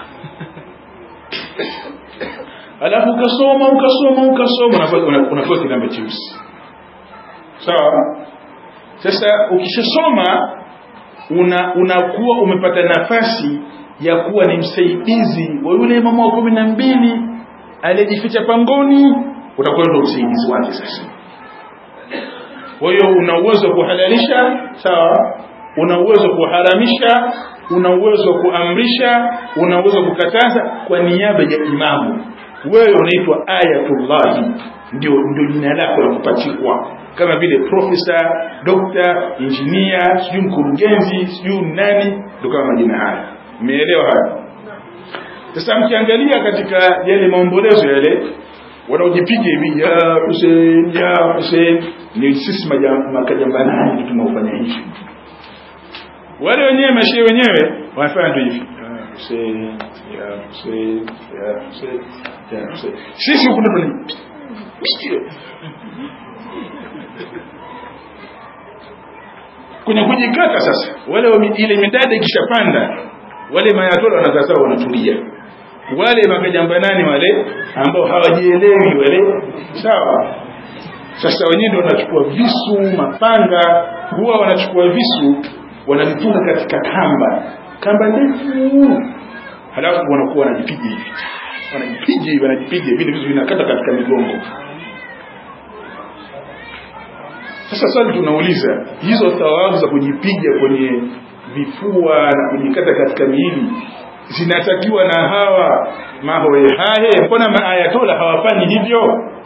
alafu ukasoma ukasoma ukasoma unapewa kilemba cheusi sawa sasa ukishasoma una unakuwa umepata nafasi ya kuwa ni msaidizi wa yule mama wa kumi na mbili aliyejificha pangoni utakuwa ndo msaidizi wake sasa kwa hiyo una uwezo wa kuhalalisha sawa una uwezo wa kuharamisha una uwezo wa kuamrisha una uwezo wa kukataza kwa niaba ya imamu wewe unaitwa ayatullahi ndio ndio jina lako la kupachikwa kama vile profesa dokta injinia sijui mkurugenzi sijui nani ndio kama majina haya mmeelewa haya sasa mkiangalia katika yale maombolezo yale wanaojipiga hivi ya Hussein ya Hussein ni sisi makajambanani tunaofanya hivi wale wenyewe mashehe wenyewe wanafanya tu hivi ya Hussein ya Hussein ya Hussein ya Hussein sisi huku ndo kwenye kujikata sasa wale ile midada ikishapanda wale mayatola wanakazao wanatulia wale makajambanani wale ambao hawajielewi wale sawa sasa wenyewe ndio wanachukua visu mapanga huwa wanachukua visu wanavifunga katika kamba kamba ndefu halafu wanakuwa wanajipiga hivi wanajipiga hivi wanajipiga vile visu vinakata katika migongo sasa swali tunauliza hizo thawabu za kujipiga kwenye vifua na kujikata katika miili zinatakiwa na hawa mahoehahe mbona maayatola hawafanyi hivyo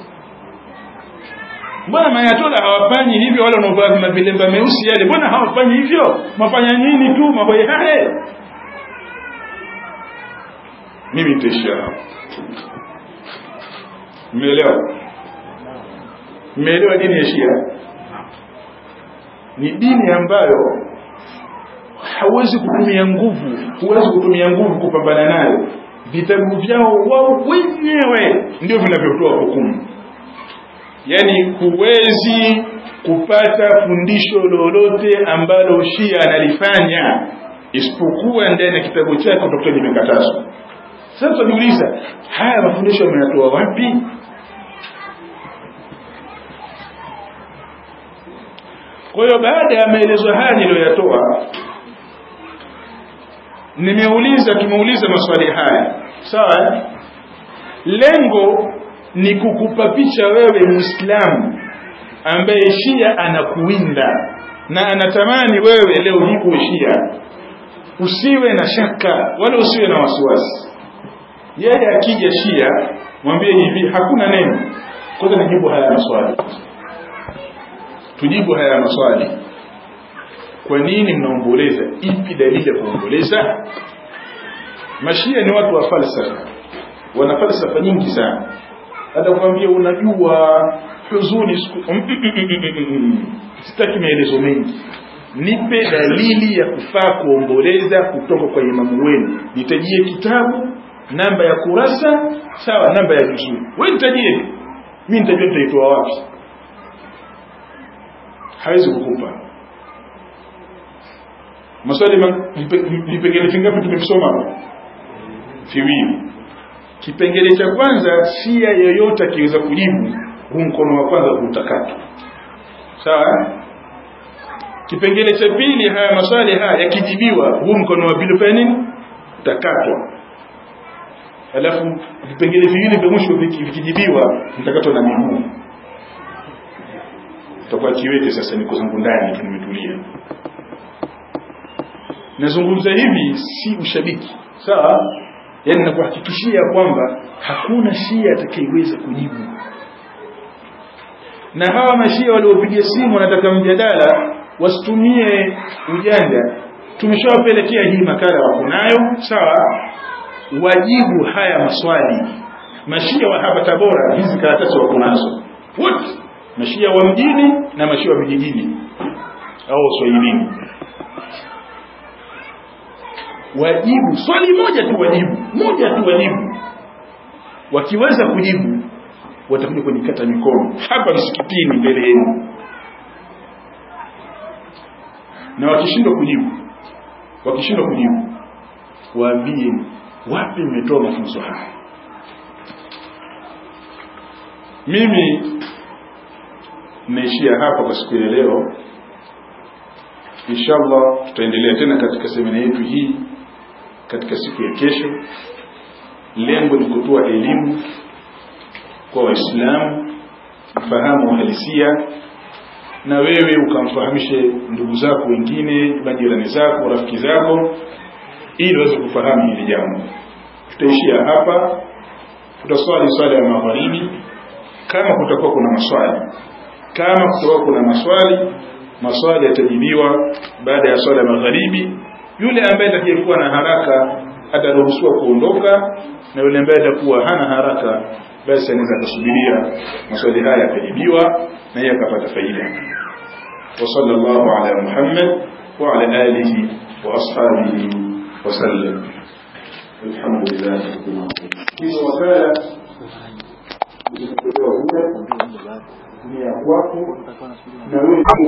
mbona maayatola hawafanyi hivyo wale wanaovaa mavilemba meusi yale mbona hawafanyi hivyo mafanya nini tu mahoehahe mimi nitaishia hapo mmeelewa mmeelewa dini ya shia ni dini ambayo hauwezi kutumia nguvu huwezi kutumia nguvu kupambana nayo vitabu vyao wao wenyewe ndio vinavyotoa hukumu yani huwezi kupata fundisho lolote ambalo shia analifanya isipokuwa ndani ya kitabu chake utakuta limekatazwa sasa tunajiuliza haya mafundisho yameyatoa wapi kwa hiyo baada ya maelezo haya niliyoyatoa nimeuliza tumeuliza maswali haya sawa lengo ni kukupa picha wewe muislamu ambaye shia anakuwinda na anatamani wewe leo hii uwe shia usiwe na shaka wala usiwe na wasiwasi yeye akija shia mwambie hivi hakuna neno kwanza nijibu haya maswali tujibu haya maswali kwa nini mnaomboleza ipi dalili ya kuomboleza mashia ni watu wa falsafa wana falsafa nyingi sana hata kuambia unajua huzuni siku sitaki maelezo mengi nipe dalili ya kufaa kuomboleza kutoka kwa imamu wenu nitajie kitabu namba ya kurasa sawa namba ya juzuu wewe nitajie mimi nitajua nitaitoa wapi hawezi kukupa maswali vipengele vingapi tumesoma hapa viwili kipengele cha kwanza sia yoyote akiweza kujibu huu mkono wa kwanza kuutakata sawa kipengele cha pili haya maswali haya yakijibiwa huu mkono wa pili fanya nini utakatwa alafu vipengele viwili vya mwisho vikijibiwa mtakatwa na miguu tutakuwa kiwete sasa niko zangu ndani tu nimetulia nazungumza hivi si ushabiki sawa yani nakuhakikishia kwamba hakuna shia atakayeweza kujibu na hawa mashia waliopiga simu wanataka mjadala wasitumie ujanja tumeshawapelekea hii makala wako nayo sawa wajibu haya maswali mashia wa hapa tabora hizi karatasi wako nazo wote mashia wa mjini na mashia wa vijijini au uswahilini wajibu swali moja tu wajibu moja tu wajibu wakiweza kujibu watakuja kunikata mikono hapa msikitini mbele yenu na wakishindwa kujibu wakishindwa kujibu waambie wapi mmetoa mafunzo haya mimi naishia hapa kwa siku ya leo inshallah tutaendelea tena katika semina yetu hii katika siku ya kesho lengo ni kutoa elimu kwa waislamu mfahamu uhalisia na wewe ukamfahamishe ndugu zako wengine majirani zako rafiki zako ili waweze kufahamu hili jambo tutaishia hapa tutaswali swala ya magharibi kama kutakuwa kuna maswali kama kutakuwa kuna maswali maswali yatajibiwa baada ya swala ya magharibi yule ambaye atakayekuwa na haraka ataruhusiwa kuondoka na yule ambaye atakuwa hana haraka basi anaweza kusubiria maswali haya yatajibiwa na yeye akapata faida wa sallallahu ala muhammad wa ala alihi wa ashabihi wa sallam alhamdulillah rabbil alamin hizo wakala ni ya kwako na wewe